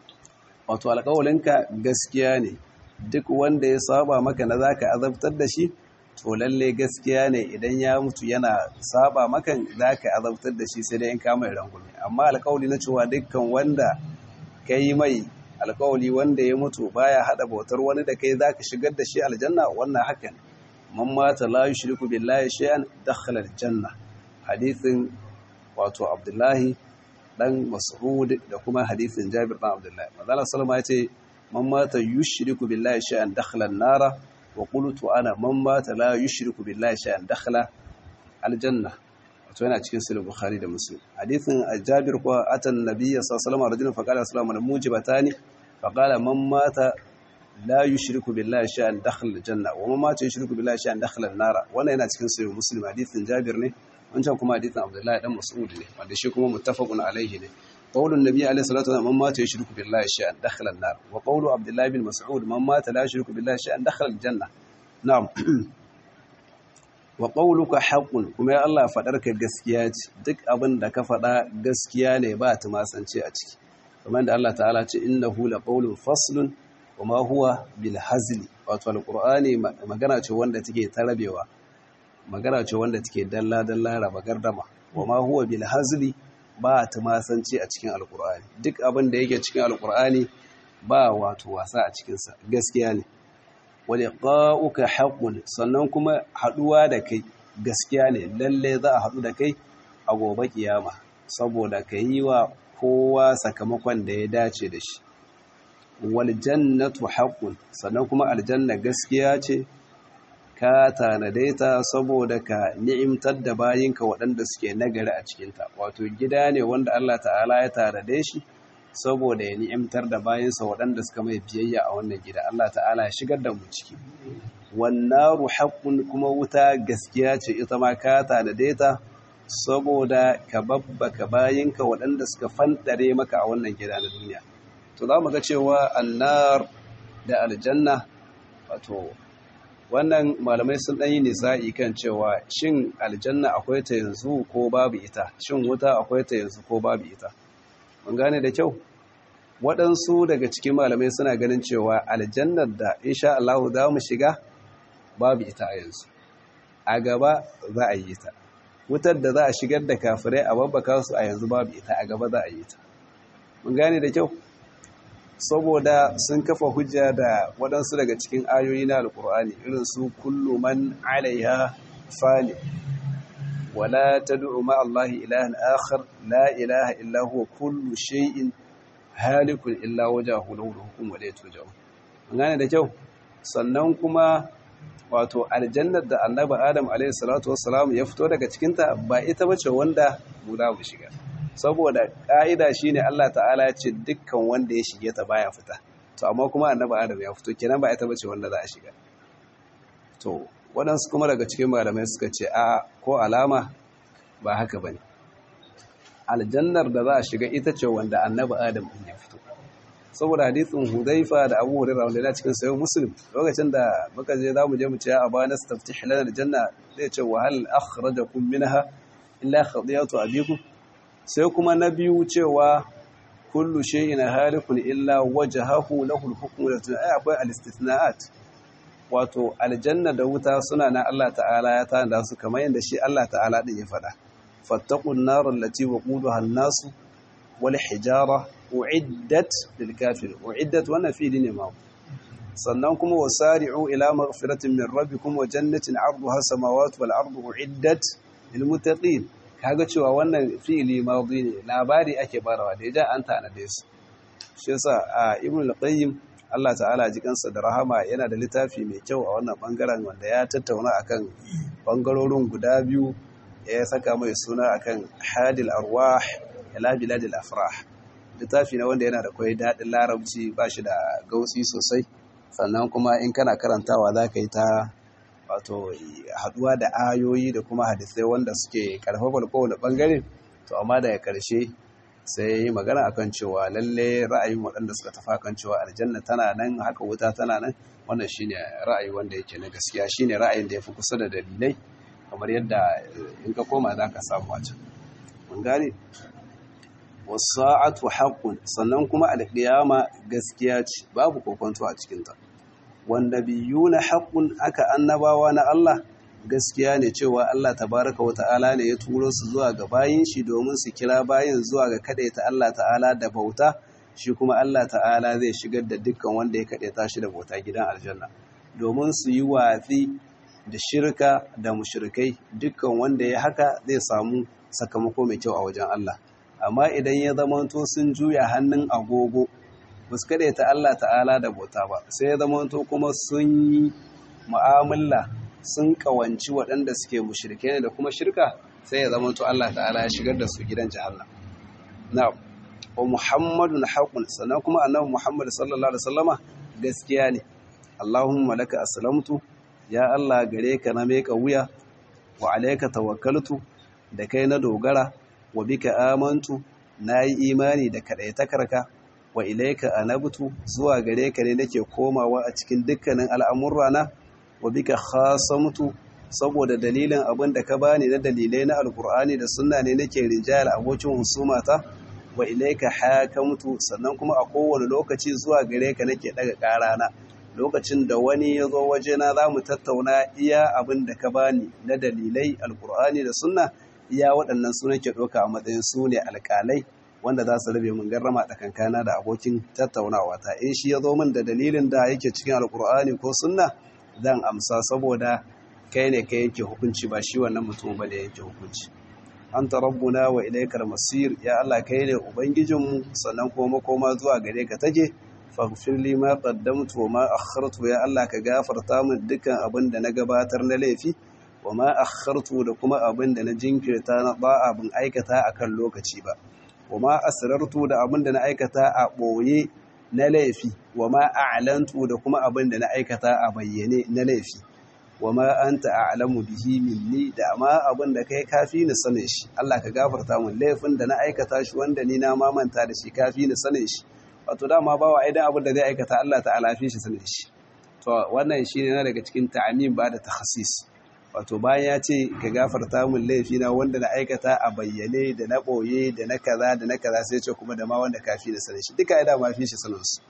wato alƙawalinka gaskiya ne duk wanda ya saba maka na zaka azabtar da shi to lalle gaskiya ne idan ya mutu yana saba maka zaka azabtar da shi sai dai in ka mai rangumi amma alƙawli na cewa dukkan wanda kai mai alƙawli wanda ya mutu baya hada bautar wani da kai zaka shigar da shi aljanna wannan haka ne man mata la yushriku billahi shay'an dakhala aljanna hadithin wato Abdullahi dan Mas'ud da kuma hadisin Jabir dan Abdullahi manzo sallama yace man mata yushriku billahi shay'an dakhala an-nara wa qultu ana man mata la yushriku billahi shay'an dakhala aljanna wato yana cikin sahih Bukhari da Muslim hadisin Jabir ko atan nabiyyi sallallahu alaihi wasallam rajulun faqala assalamu alaikum mujibatani faqala man mata la yushriku billahi shay'an dakhala aljanna wa man mata yushriku billahi shay'an dakhala an-nara wannan yana cikin sahih Muslim hadisin Jabir ne wancan kuma hadisin Abdullahi dan Mas'ud ne wanda shi kuma muttafaqun alaihi ne qaulun nabiy alaihi salatu wasallam man mata yushriku billahi shay'an dakhala an-nar wa qawlu Abdullahi bin Mas'ud man mata la yushriku billahi shay'an dakhala al-janna na'am wa qawluka haqqun kuma ya Allah fadarka gaskiya ce duk abin da ka fada gaskiya ne ba tumasance a ciki kamar da Allah ta'ala ce innahu laqawlun faslun wama huwa bil hazli wato alqur'ani magana ce wanda take tarabewa magana ce wanda take dalla dalla raba gardama wama huwa bil hazli ba tumasanci a cikin alqur'ani duk abin da yake cikin alqur'ani ba wato wasa a cikin sa gaskiya ne wa liqa'uka haqqun sannan kuma haduwa da kai gaskiya ne lalle za a hadu da kai a gobe kiyama saboda kai wa kowa sakamakon da ya dace da shi wal jannatu haqqun sannan kuma aljanna gaskiya ce ka tanade ta saboda ka ni'imtar da bayinka waɗanda suke nagari a cikinta wato gida ne wanda Allah ta'ala ya tanade shi saboda ya ni'imtar da bayinsa waɗanda suka mai biyayya a wannan gida Allah ta'ala ya shigar da mu ciki wannaru haqqun kuma wuta gaskiya ce ita ma ka tanade ta saboda ka babbaka bayinka waɗanda suka fantare maka a wannan gida na duniya to za mu ga cewa annar da aljanna wato wannan malamai sun ɗan yi nisa'i kan cewa shin aljanna akwai ta yanzu ko babu ita shin wuta akwai ta yanzu ko babu ita mun gane da kyau waɗansu daga cikin malamai suna ganin cewa aljannar da insha Allah za mu shiga babu ita a yanzu a gaba za a yi ta wutar da za a shigar da kafirai a babbaka su a yanzu babu ita a gaba za a yi ta mun gane da kyau saboda sun kafa hujja da waɗansu daga cikin ayoyi na alkur'ani irin su kullu man alaiha fani wala tad'u ma Allah ilahan akhar la ilaha illa huwa kullu shay'in halikun illa wajhahu lahu al-hukmu wa la turja'un gane da kyau sannan kuma wato aljannar da annabi adam alayhi salatu wassalam ya fito daga cikinta ba ita bace wanda mu za mu shiga saboda ƙa'ida shi ne Allah ta'ala ya ce dukkan wanda ya shige ta baya fita to amma kuma annabi adam ya fito kenan ba ita bace wanda za a shiga to waɗansu kuma daga cikin malamai suka ce a ko alama ba haka ba ne aljannar da za a shiga ita ce wanda annabi adam ɗin ya fito saboda hadisin hudaifa da abu hurera wanda yana cikin sayo muslim lokacin da muka je za mu je mu ce a ba na stafti hilar aljanna zai ce wahal akhrajakum minha illa khadiyatu abikum sai kuma na biyu cewa kullu shay'in halikun illa wajhahu lahu al-hukmu ai akwai al-istithna'at wato aljanna da wuta suna na Allah ta'ala ya tanda su kamar yadda shi Allah ta'ala din ya faɗa fattaqun nar allati waquduha an-nas wal hijara uiddat lil kafir uiddat wannan fi'li ne ma sannan kuma wasari'u ila maghfiratin min rabbikum wa jannatin 'arduha samawati wal ardu uiddat lil muttaqin kaga cewa wannan fi'li madi ne labari ake barawa da ya an tanade su shi yasa a ibn al-qayyim Allah ta'ala ji kansa da rahama yana da littafi mai kyau a wannan bangaren wanda ya tattauna akan bangarorin guda biyu ya saka mai suna akan hadil arwah ila biladil afrah littafi na wanda yana da koyi daɗin larabci ba shi da gautsi sosai sannan kuma in kana karantawa za ka yi ta wato haduwa da ayoyi da kuma hadisai wanda suke karfafa kowane bangare to amma daga karshe sai yi magana akan cewa lalle ra'ayin waɗanda suka tafa kan cewa aljanna tana nan haka wuta tana nan wannan shine ra'ayi wanda yake na gaskiya shine ra'ayin da yafi kusa da dalilai kamar yadda in ka koma za ka samu a can mun gane wasa'atu haqqun sannan kuma alqiyama gaskiya ce babu kokonto a cikin ta wanda biyuna haqqun aka annabawa na Allah gaskiya ne cewa Allah tabaraka wa ta'ala ne ya turo su zuwa ga bayin shi domin su kira bayin zuwa ga kadaita Allah ta'ala da bauta shi kuma Allah ta'ala zai shigar da dukkan wanda ya kadaita shi da bauta gidan aljanna domin su yi watsi da shirka da mushrikai dukkan wanda ya haka zai samu sakamako mai kyau a wajen Allah amma idan ya zamanto sun juya hannun agogo ba su kadaita Allah ta'ala da bauta ba sai ya zamanto kuma sun yi mu'amala sun kawanci waɗanda suke mushrike ne da kuma shirka sai ya zama to Allah ta'ala ya shigar da su gidan jahannam na'am wa muhammadun haqqun sannan kuma annabi muhammad sallallahu alaihi wasallama gaskiya ne allahumma laka aslamtu ya Allah gare ka na meka wuya wa alayka tawakkaltu da kai na dogara wa bika amantu nayi imani da kadaitakarka wa ilayka anabtu zuwa gare ka ne nake komawa a cikin dukkanin al'amurrana wa bika khasamtu saboda dalilin abin da ka bani na dalilai na alkur'ani da sunna ne nake rinjayar abokin husumata wa ilaika hakamtu sannan kuma a kowane lokaci zuwa gare ka nake daga karana lokacin da wani ya zo wajena za mu tattauna iya abin da ka bani na dalilai alkur'ani da sunna iya waɗannan su nake ɗauka a matsayin su ne alƙalai wanda za su rabe mun garrama tsakankana da abokin tattaunawa ta in shi ya zo min da dalilin da yake cikin alkur'ani ko sunna zan amsa saboda kai ne kai yake hukunci ba shi wannan mutum ba da yake hukunci anta rabbuna wa ilaikal masir ya Allah kai ne ubangijinmu sannan kuma makoma zuwa gare ka take faghfir li ma qaddamtu wa ma akhartu ya Allah ka gafarta min dukkan abin da na gabatar na laifi wa ma akhartu da kuma abin da na jinkirta na ba'a bin aikata akan lokaci ba wa ma asrartu da abin da na aikata a boye na laifi wa ma a'lantu da kuma abin da na aikata a bayyane na laifi wa ma anta a'lamu bihi minni da ma abin da kai kafi ni sanin shi Allah ka gafarta mun laifin da na aikata shi wanda ni na mamanta da shi kafi ni sanin shi wato dama bawa idan abin da zai aikata Allah ta'ala fi shi sanin shi to wannan shine na daga cikin ta'amin ba da takhassis wato bayan ya ce ka gafarta mun laifi na wanda na aikata a bayyane da na boye da na kaza da na kaza sai ce kuma da ma wanda kafi ni sanin shi duka ya dama fi shi sanin su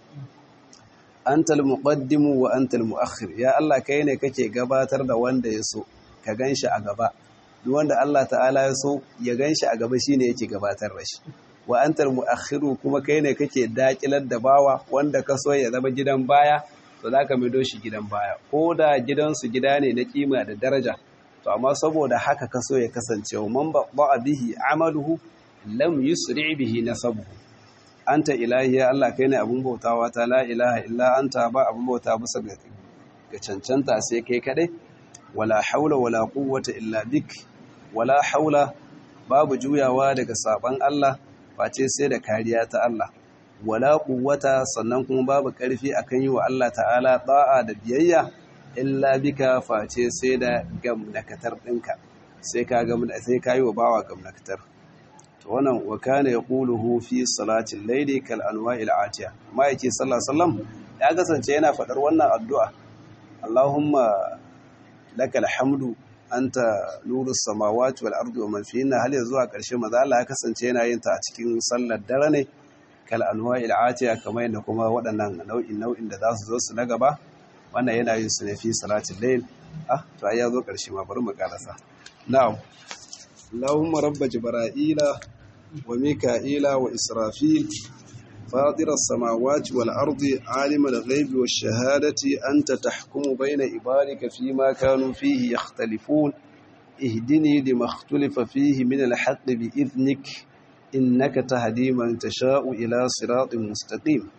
antal muqaddimu wa antal muakhir ya Allah kai ne kake gabatar da wanda ya so ka ganshi a gaba duk wanda Allah ta'ala ya so ya ganshi a gaba shine yake gabatar da shi wa antal muakhiru kuma kai ne kake dakilar da bawa wanda ka so ya zama gidan baya to zaka maido shi gidan baya ko da gidansu gida ne na kima da daraja to amma saboda haka ka so ya kasance wa man ba bihi amaluhu lam yusri bihi nasabuhu anta ilahi ya Allah kai ne abun bautawa ta la ilaha illa anta ba abun bauta bisa ga cancanta sai kai kadai wala haula wala quwwata illa bik wala haula babu juyawa daga saban Allah face sai da kariya ta Allah wala quwwata sannan kuma babu karfi akan yi wa Allah ta'ala da'a da biyayya illa bika face sai da gamnakatar ɗinka sai ka sai ka yi wa bawa gamnakatar to wannan wa kana yaquluhu fi salatil layli kal anwa'il atiya amma yake sallallahu alaihi wasallam ya kasance yana faɗar wannan addu'a Allahumma lakal hamdu anta nurus samawati wal ardi wa man fihinna hal zuwa ƙarshe maza Allah ya kasance yana yin ta a cikin sallar dare ne kal anwa'il atiya kamar yadda kuma waɗannan nau'in nau'in da za su zo su na gaba wannan yana yin su ne fi salatin layl ah to ai ya zo ƙarshe ma bari mu karasa na'am Allahumma rabb jibra'ila wa mika'ila wa israfil فاطر السماوات والأرض عالم الغيب والشهادة أنت تحكم بين عبادك فيما كانوا فيه يختلفون اهدني لما اختلف فيه من الحق بإذنك إنك تهدي من تشاء إلى صراط مستقيم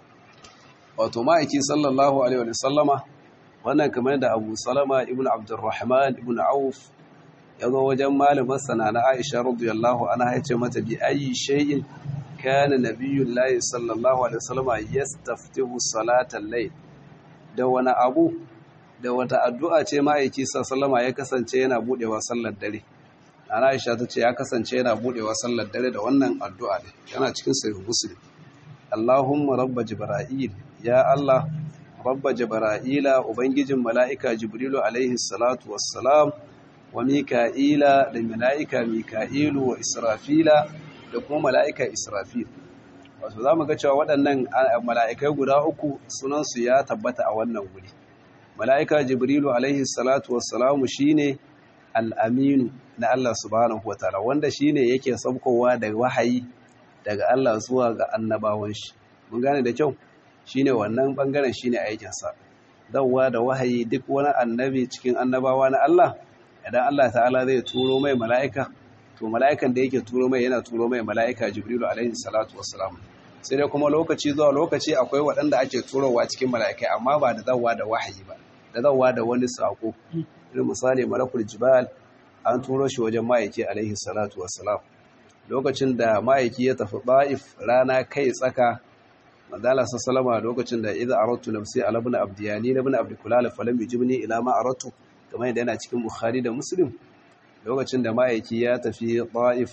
وتمائكي صلى الله عليه وسلم وانا كمان دا أبو سلمة ابن عبد الرحمن ابن عوف يضو وجمال مثلا عائشة رضي الله عنها يتمت بأي شيء كان نبي الله صلى الله عليه وسلم يستفتح صلاة الليل da wani abu da wata addu'a ce ma'aiki sallama ya kasance yana budewa sallar dare ana aisha ta ce ya kasance yana budewa sallar dare da wannan addu'a ne yana cikin sahih muslim Allahumma rabba jibril ya Allah rabba jibrila ubangijin mala'ika jibrilu alaihi salatu wassalam wa mika'ila da mala'ika mika'ilu wa israfila da kuma mala'ika Israfil. Wato za mu ga cewa waɗannan mala'ikai guda uku sunansu ya tabbata a wannan wuri. Mala'ika Jibrilu alaihi salatu wassalamu shi ne al'aminu na Allah subhanahu wa ta'ala, wanda shi ne yake saukowa da wahayi daga Allah zuwa ga annabawan shi. Mun gane da kyau? Shi ne wannan ɓangaren shi ne aikinsa. Dawwa da wahayi duk wani annabi cikin annabawa na Allah, idan Allah ta'ala zai turo mai mala'ika, to mala'ikan da yake turo mai yana turo mai mala'ika jibrilu alaihi salatu wassalam sai dai kuma lokaci zuwa lokaci akwai waɗanda ake turowa cikin mala'ikai amma ba da zawa da wahayi ba da zawa da wani sako irin misali malakul jibal an turo shi wajen ma'aiki alaihi salatu wassalam lokacin da ma'aiki ya tafi ba'if rana kai tsaka madala sallama lokacin da idza aradtu nafsi ala ibn abdiyani ibn abdikulal falam yujibni ila ma aradtu kamar yadda yana cikin bukhari da muslim lokacin da ma'aiki ya tafi ta'if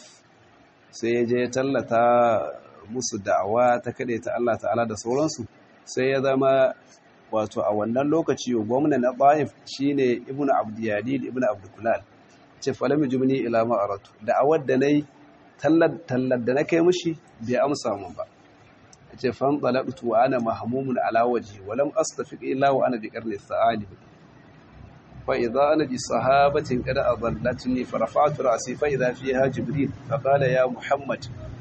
sai ya je tallata musu da'awa ta kaɗe ta Allah ta'ala da sauransu sai ya zama wato a wannan lokaci gwamna na ta'if shine ibnu abdiyadid ibnu abdukulal ce falami jumni ila ma'aratu da'awar da nayi tallar tallar da na kai mushi bai amsa mun ba ce fan talaqtu wa ana mahmumun ala waji wa lam astafiq illa wa ana bi qarni sa'alib فإذا أنا بصحابة قد أضلتني فرفعت رأسي فإذا فيها جبريل فقال يا محمد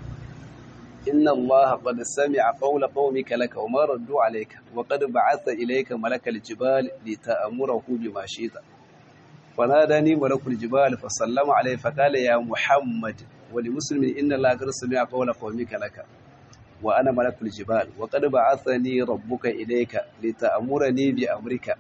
إن الله قد سمع قول قومك لك وما ردوا عليك وقد بعث إليك ملك الجبال لتأمره بما شئت فناداني ملك الجبال فسلم عليه فقال يا محمد ولمسلم إن الله قد سمع قول قومك لك وأنا ملك الجبال وقد بعثني ربك إليك لتأمرني بأمرك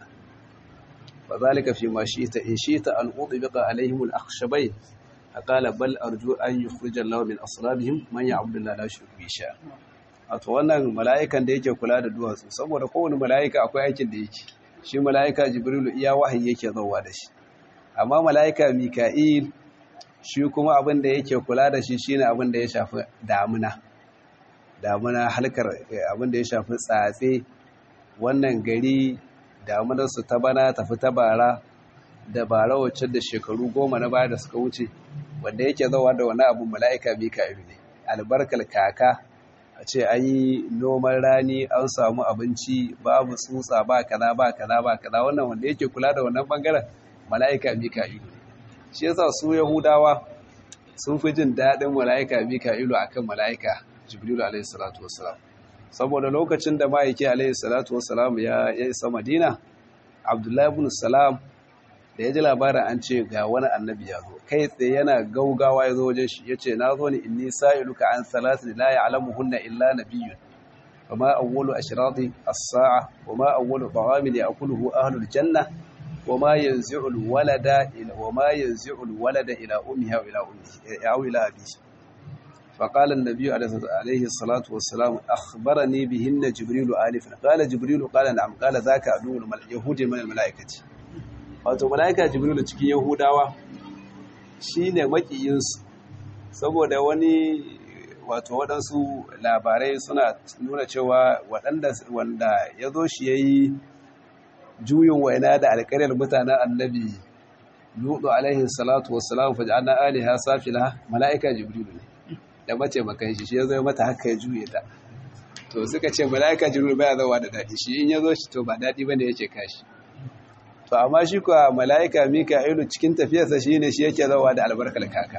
فذلك فيما شئت إن شئت أن أطبق عليهم الأخشبين فقال بل أرجو أن يخرج الله من أصلابهم من يعبد الله لا يشرك به شيئا wato wannan mala'ikan da yake kula da duwatsu saboda kowane mala'ika akwai aikin da yake shi mala'ika jibrilu iya wahayi yake zauwa da shi amma mala'ika mika'il shi kuma abin da yake kula da shi shine abin da ya shafi damuna damuna halkar abin da ya shafi tsatse wannan gari damunarsu ta bana tafi ta bara da bara wacce da shekaru goma na baya da suka wuce wanda yake zawa da wani abu mala'ika mika'ilu ne albarkar kaka a ce an yi noman rani an samu abinci babu tsutsa ba kaza ba kaza ba kaza wannan wanda yake kula da wannan bangaren mala'ika mika'ilu ne shi yasa su yahudawa sun fi jin daɗin mala'ika mika'ilu akan mala'ika jibrilu alaihi salatu wassalam saboda lokacin da ma'aiki alaihi salatu wassalam ya isa madina abdullahi ibn salam da ya ji labarin an ce ga wani annabi ya zo kai tsaye yana gaugawa ya zo wajen shi ya ce na zo ni inni sa'iluka an salatin la ya'lamuhunna illa nabiyyun wama awwalu ashrati as-sa'a wama awwalu ta'amin ya'kuluhu ahlul janna wama yanzi'u al-walada ila wama yanzi'u al-walada ila ummihi aw ila ummihi aw ila abihi فقال النبي عليه الصلاة والسلام أخبرني بهن جبريل آلفا قال جبريل قال نعم قال ذاك عدو اليهود من الملائكة wato mala'ika jibrilu cikin yahudawa shine makiyinsu saboda wani wato waɗansu labarai suna nuna cewa waɗanda wanda ya zo shi ya yi juyin waina da alƙaryar mutanen annabi lutu alaihi salatu wassalam faj'alna aliha safila mala'ika jibrilu ne da mace makan shi shi ya zo mata haka ya juye ta to suka ce mala'ika jibrilu baya zawa da daɗi shi in ya zo shi to ba daɗi bane yake kashi to amma shi kuwa mala'ika mika'ilu cikin tafiyarsa shi ne shi yake zawa da albarkar kaka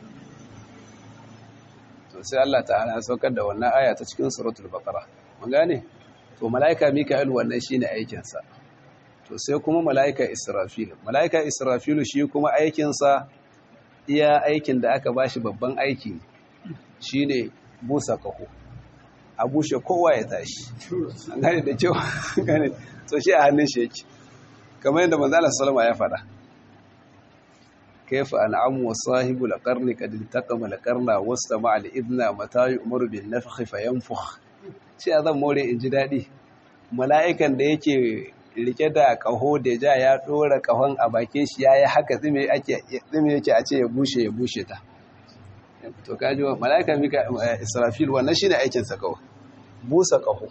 to sai Allah ta'ala ya saukar da wannan aya ta cikin suratul baqara mun gane to mala'ika mika'ilu wannan shine aikin sa to sai kuma mala'ika israfil mala'ika israfil shi kuma aikin sa iya aikin da aka bashi babban aiki shine busa kaho a bushe kowa ya tashi an gane da kyau gane to shi a hannun shi yake kamar yadda manzo Allah sallama ya faɗa kayfa an'amu wa sahibu al-qarni qad iltaqama al-qarna wastama al-idna mata yu'maru bin nafkhi fayanfukh shi azan more in ji dadi mala'ikan da yake rike da kaho da ja ya dora kahon a bakin shi yayi haka tsime ake tsime yake a ce ya bushe ya bushe ta to kaji mala'ika mika israfil wannan shine aikin sa kawai busa kaho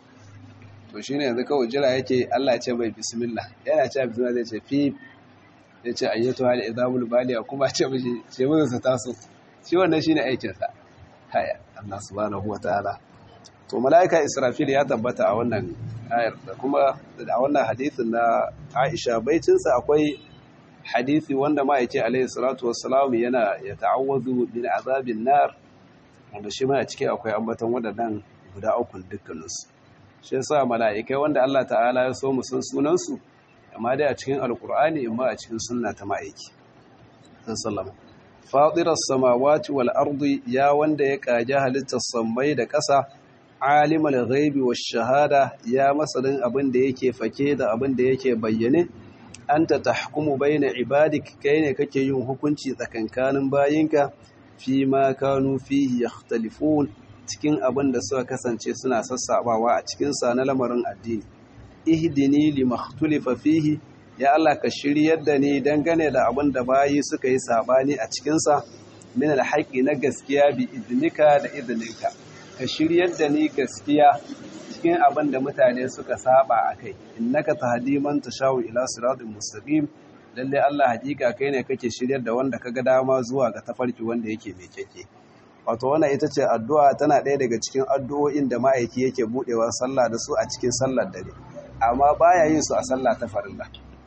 to shi ne yanzu kawai jira yake Allah ce mai bismillah yana ce bismillah zai ce fi ya ce ayyatu hali izamul baliya kuma ce mishi ce mun sa taso shi wannan shine aikin sa haya Allah subhanahu wataala to malaika Israfil ya tabbata a wannan ayar da kuma a wannan hadisin na Aisha baitin sa akwai hadisi wanda ma yake alaihi salatu wassalam yana ya ta'awwazu min azabin nar wanda shi ma a ciki akwai ambaton wadannan guda uku dukkaninsu shi yasa mala'ikai wanda Allah ta'ala ya so mu san sunansu amma dai a cikin alkur'ani amma a cikin sunna ta ma'aiki sallama fadiras samawati wal ardi ya wanda ya kaji halittar sammai da ƙasa alimul ghaibi wash shahada ya masanin abin da yake fake da abin da yake bayyane anta tahkumu baina ibadik kai ne kake yin hukunci tsakankanin bayinka fi ma kanu fihi yakhtalifun cikin abin da suka kasance suna sassabawa a cikinsa na lamarin addini ihdini limakhtulifa fihi ya Allah ka shiryar da ni dangane da abin da bayi suka yi sabani a cikinsa min alhaqi na gaskiya bi idnika da idninka ka shiryar da ni gaskiya cikin abin da mutane suka saba akai innaka tahdi man tashawu ila siratin mustaqim lalle Allah hakika kai ne kake shiryar da wanda kaga dama zuwa ga tafarki wanda yake mai keke wato wannan ita ce addu'a tana ɗaya daga cikin addu'o'in da ma'aiki yake buɗewa sallah da su a cikin sallar dare amma baya yin su a sallah ta farilla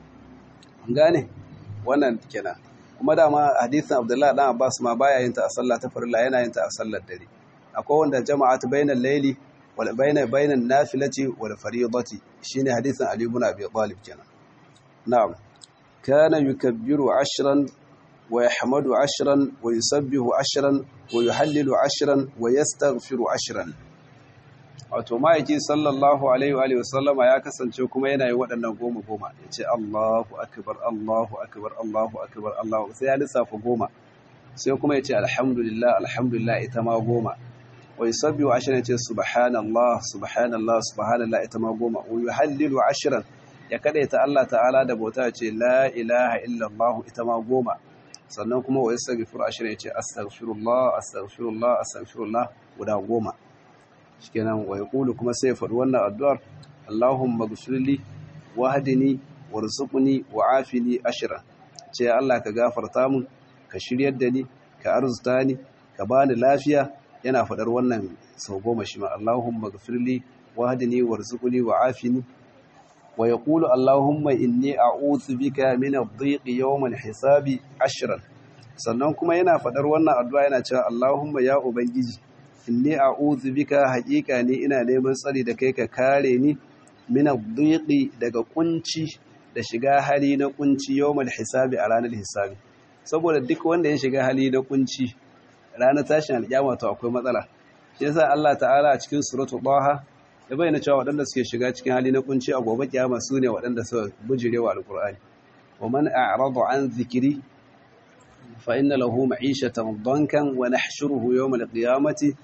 gane wannan kenan kuma dama hadisin abdullahi dan abbas ma baya yin ta a sallah ta farilla yana yin ta a sallar dare akwai wanda jama'at bainal layli wal baina bainan nafilati wal fariidati shine hadisin ali ibn abi talib kenan na'am kana yukabbiru ashran ويحمد عشرا ويسبح عشرا ويحلل عشرا ويستغفر عشرا wato ma'aiki sallallahu alaihi wa sallama ya kasance kuma yana yi waɗannan goma goma ya ce Allahu akbar Allahu akbar Allahu akbar Allahu sai ya lissafa goma sai kuma ya ce alhamdulillah alhamdulillah ita ma goma wa yusabbihu ashran ya ce subhanallah subhanallah subhanallah ita ma goma wa yuhallilu ashran ya kadaita Allah ta'ala da bauta ya ce la ilaha illallah ita ma goma sannan kuma wa yastaghfiru ashira yace astaghfirullah astaghfirullah astaghfirullah guda goma shikenan wa yaqulu kuma sai ya faɗi wannan addu'ar Allahumma ghfirli wahdini warzuqni wa'afini ashira ce Allah ka gafarta mun ka shiryar da ni ka arzuta ni ka bani lafiya yana faɗar wannan sau goma shi ma Allahumma ghfirli wahdini warzuqni wa'afini wa yaqulu Allahumma inni a'udhu bika min ad-dhiqi yawm al-hisabi ashran sannan kuma yana fadar wannan addu'a yana cewa Allahumma ya ubangiji inni a'udhu bika haqiqa ni ina neman tsari da kai ka kare ni min ad-dhiqi daga kunci da shiga hali na kunci yawm al-hisabi a ranar hisabi saboda duk wanda ya shiga hali na kunci ranar tashin alƙiyama to akwai matsala shi yasa Allah ta'ala a cikin suratul Taha ya bayyana cewa waɗanda suke shiga cikin hali na kunci a gobe kiyama su ne waɗanda suka bujirewa alkur'ani wa man a'rada an zikiri fa inna lahu ma'ishatan dankan wa nahshuruhu yawm al-qiyamati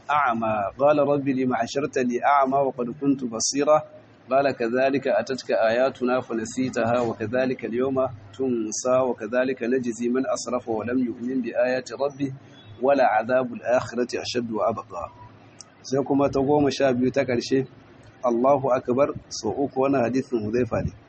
a'ma qala rabbi lima hashartani a'ma wa qad kuntu basira qala kadhalika atatka ayatuna fa nasitaha wa kadhalika al-yawma tunsa wa kadhalika najzi man asrafa wa lam yu'min bi ayati rabbi wala 'adhabu al-akhirati ashaddu wa abqa sai kuma ta goma sha biyu ta ƙarshe Allahu akbar so uku wannan hadisin Hudhaifa ne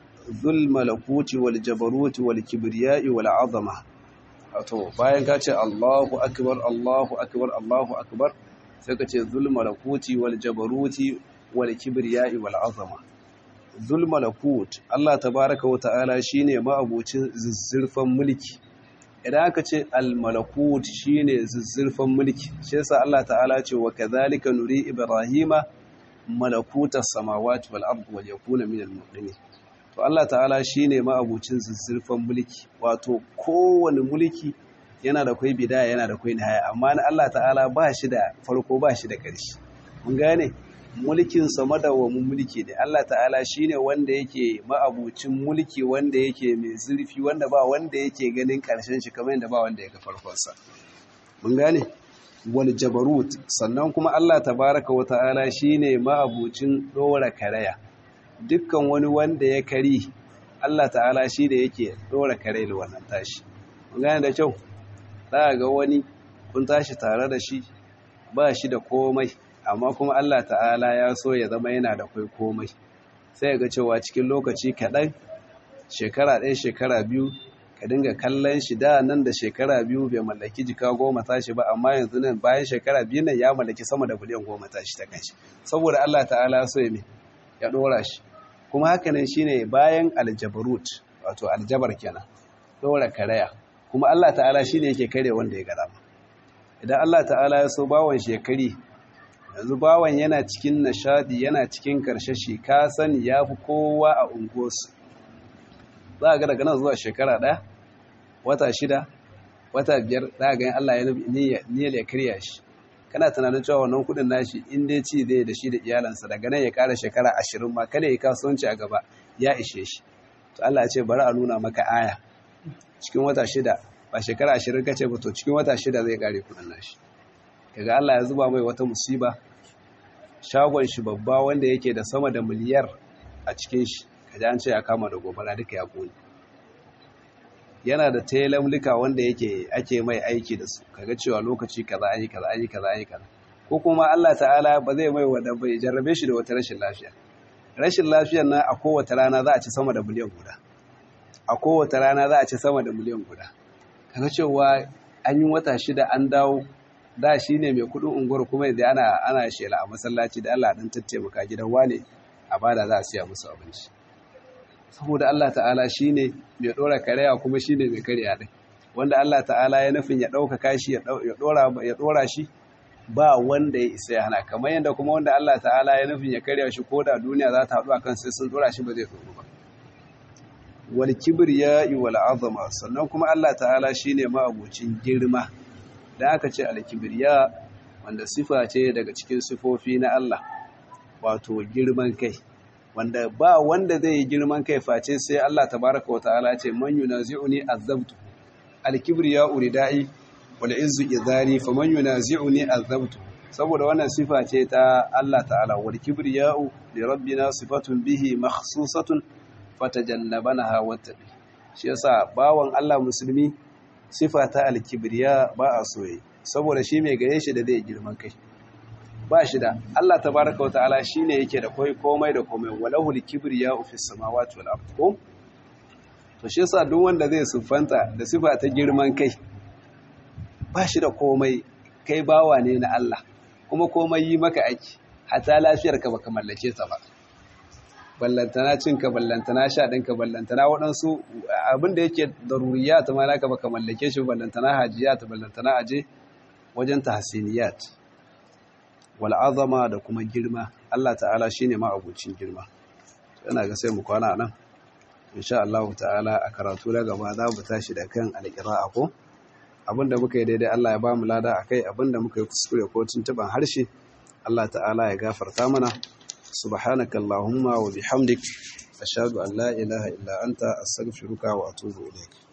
zul malakuti wal jabaruti wal kibriya'i wal azama wato bayan ka ce Allahu akbar Allahu akbar Allahu akbar sai ka ce zul malakuti wal jabaruti wal kibriya'i wal azama zul malakut Allah tabaaraka wa ta'ala shine ma'abucin zuzzurfan mulki idan aka ce al malakut shine zuzzurfan mulki shi yasa Allah ta'ala ce wa kadhalika nuri ibrahima malakutas samawati wal ardi wal yakuna minal muqinin to Allah ta'ala shine ma'abucin zuzzurfan mulki wato kowane mulki yana da kai bidaya yana da kai nihaya amma na Allah ta'ala ba shi da farko ba shi da ƙarshe mun gane mulkin sa madawamin mulki ne Allah ta'ala shine wanda yake ma'abucin mulki wanda yake mai zurfi wanda ba wanda yake ganin ƙarshen shi kamar yadda ba wanda yake farkon sa mun gane wal jabarut sannan kuma Allah tabaraka wa ta'ala shine ma'abucin dora karaya dukkan wani wanda ya kari Allah ta'ala shi da yake dora kare da wannan tashi mun gane da kyau za ga wani kun tashi tare da shi ba shi da komai amma kuma Allah ta'ala ya so ya zama yana da kai komai sai ga cewa cikin lokaci kaɗan shekara ɗaya shekara biyu ka dinga kallon shi da nan da shekara biyu bai mallaki jika goma tashi ba amma yanzu nan bayan shekara biyu nan ya mallaki sama da biliyan goma tashi ta kanshi saboda Allah ta'ala so ya ya ɗora shi kuma hakanan shine bayan aljabarut wato aljabar kenan dora karaya kuma Allah ta'ala shine yake kare wanda ya gada idan Allah ta'ala ya so bawon shekari yanzu bawon yana cikin nishadi yana cikin karshashi ka sani yafi kowa a unguwarsu za ga daga nan zuwa shekara ɗaya wata shida wata biyar za ga Allah ya niyyar ya karya shi kana tunanin cewa wannan kudin nashi in dai ci zai da shi da iyalansa daga nan ya kara shekara ashirin ma kada ya kasuwanci a gaba ya ishe shi to Allah ya ce bari a nuna maka aya cikin wata shida ba shekara ashirin kace ba to cikin wata shida zai kare kudin nashi kaga Allah ya zuba mai wata musiba shagon shi babba wanda yake da sama da miliyar a cikin shi kaji an ce ya kama da gobara duka ya kone yana da telamlika wanda yake ake mai aiki da su kaga cewa lokaci kaza ayi kaza ayi kaza ayi kaza ko kuma Allah ta'ala ba zai mai wanda bai jarrabe shi da wata rashin lafiya rashin lafiyar nan a kowace rana za a ci sama da miliyan guda a kowace rana za a ci sama da miliyan guda kaga cewa an yi wata shida an dawo da shi ne mai kudin unguwar kuma yanzu ana ana shela a masallaci da Allah dan tattaimaka gidan wane a bada za a siya musu abinci saboda Allah ta'ala shi ne mai ɗora karewa kuma shi ne mai karya ɗin wanda Allah ta'ala ya nufin ya ɗaukaka shi ya ɗora shi ba wanda ya isa ya hana kamar yadda kuma wanda Allah ta'ala ya nufin ya karya shi ko da duniya za ta haɗu a kan sai sun ɗora shi ba zai ɗoru ba wal kibriya wal azama sannan kuma Allah ta'ala shi ne ma'abocin girma da aka ce al kibriya wanda sifa ce daga cikin sifofi na Allah wato girman kai wanda ba wanda zai yi girman kai face sai Allah tabaraka wata'ala ce man yunazi'uni azabtu al-kibriya uridai wal izzu idari faman yunazi'uni azabtu saboda wannan sifa ce ta Allah ta'ala wal kibriya'u li rabbina sifatun bihi makhsusatun fatajannabanaha wattabi shi yasa bawan Allah musulmi sifa ta al-kibriya ba a soye saboda shi mai gare shi da zai girman kai ba shi da Allah tabaraka wa ta'ala shine yake da koi komai da komai walahul kibriya'u fis samawati wal ard ko to shi yasa duk wanda zai siffanta da sifa ta girman kai ba shi da komai kai bawa ne na Allah kuma komai yi maka aiki hatta lafiyar ka baka mallake ta ba ballantana cinka ballantana sha ɗinka ballantana waɗansu abin da yake daruriya ta ma naka baka mallake shi ballantana hajiya ta ballantana aje wajen tahsiniyat wal azama da kuma girma Allah ta'ala shine ma abucin girma ina ga sai mu kwana nan insha Allah ta'ala a karatu na gaba za mu tashi da kan alqira'a ko abinda muka yi daidai Allah ya ba mu lada akai abinda muka yi kuskure ko tuntuban harshe Allah ta'ala ya gafarta mana subhanaka allahumma wa bihamdik ashhadu an la ilaha illa anta astaghfiruka wa atubu ilaik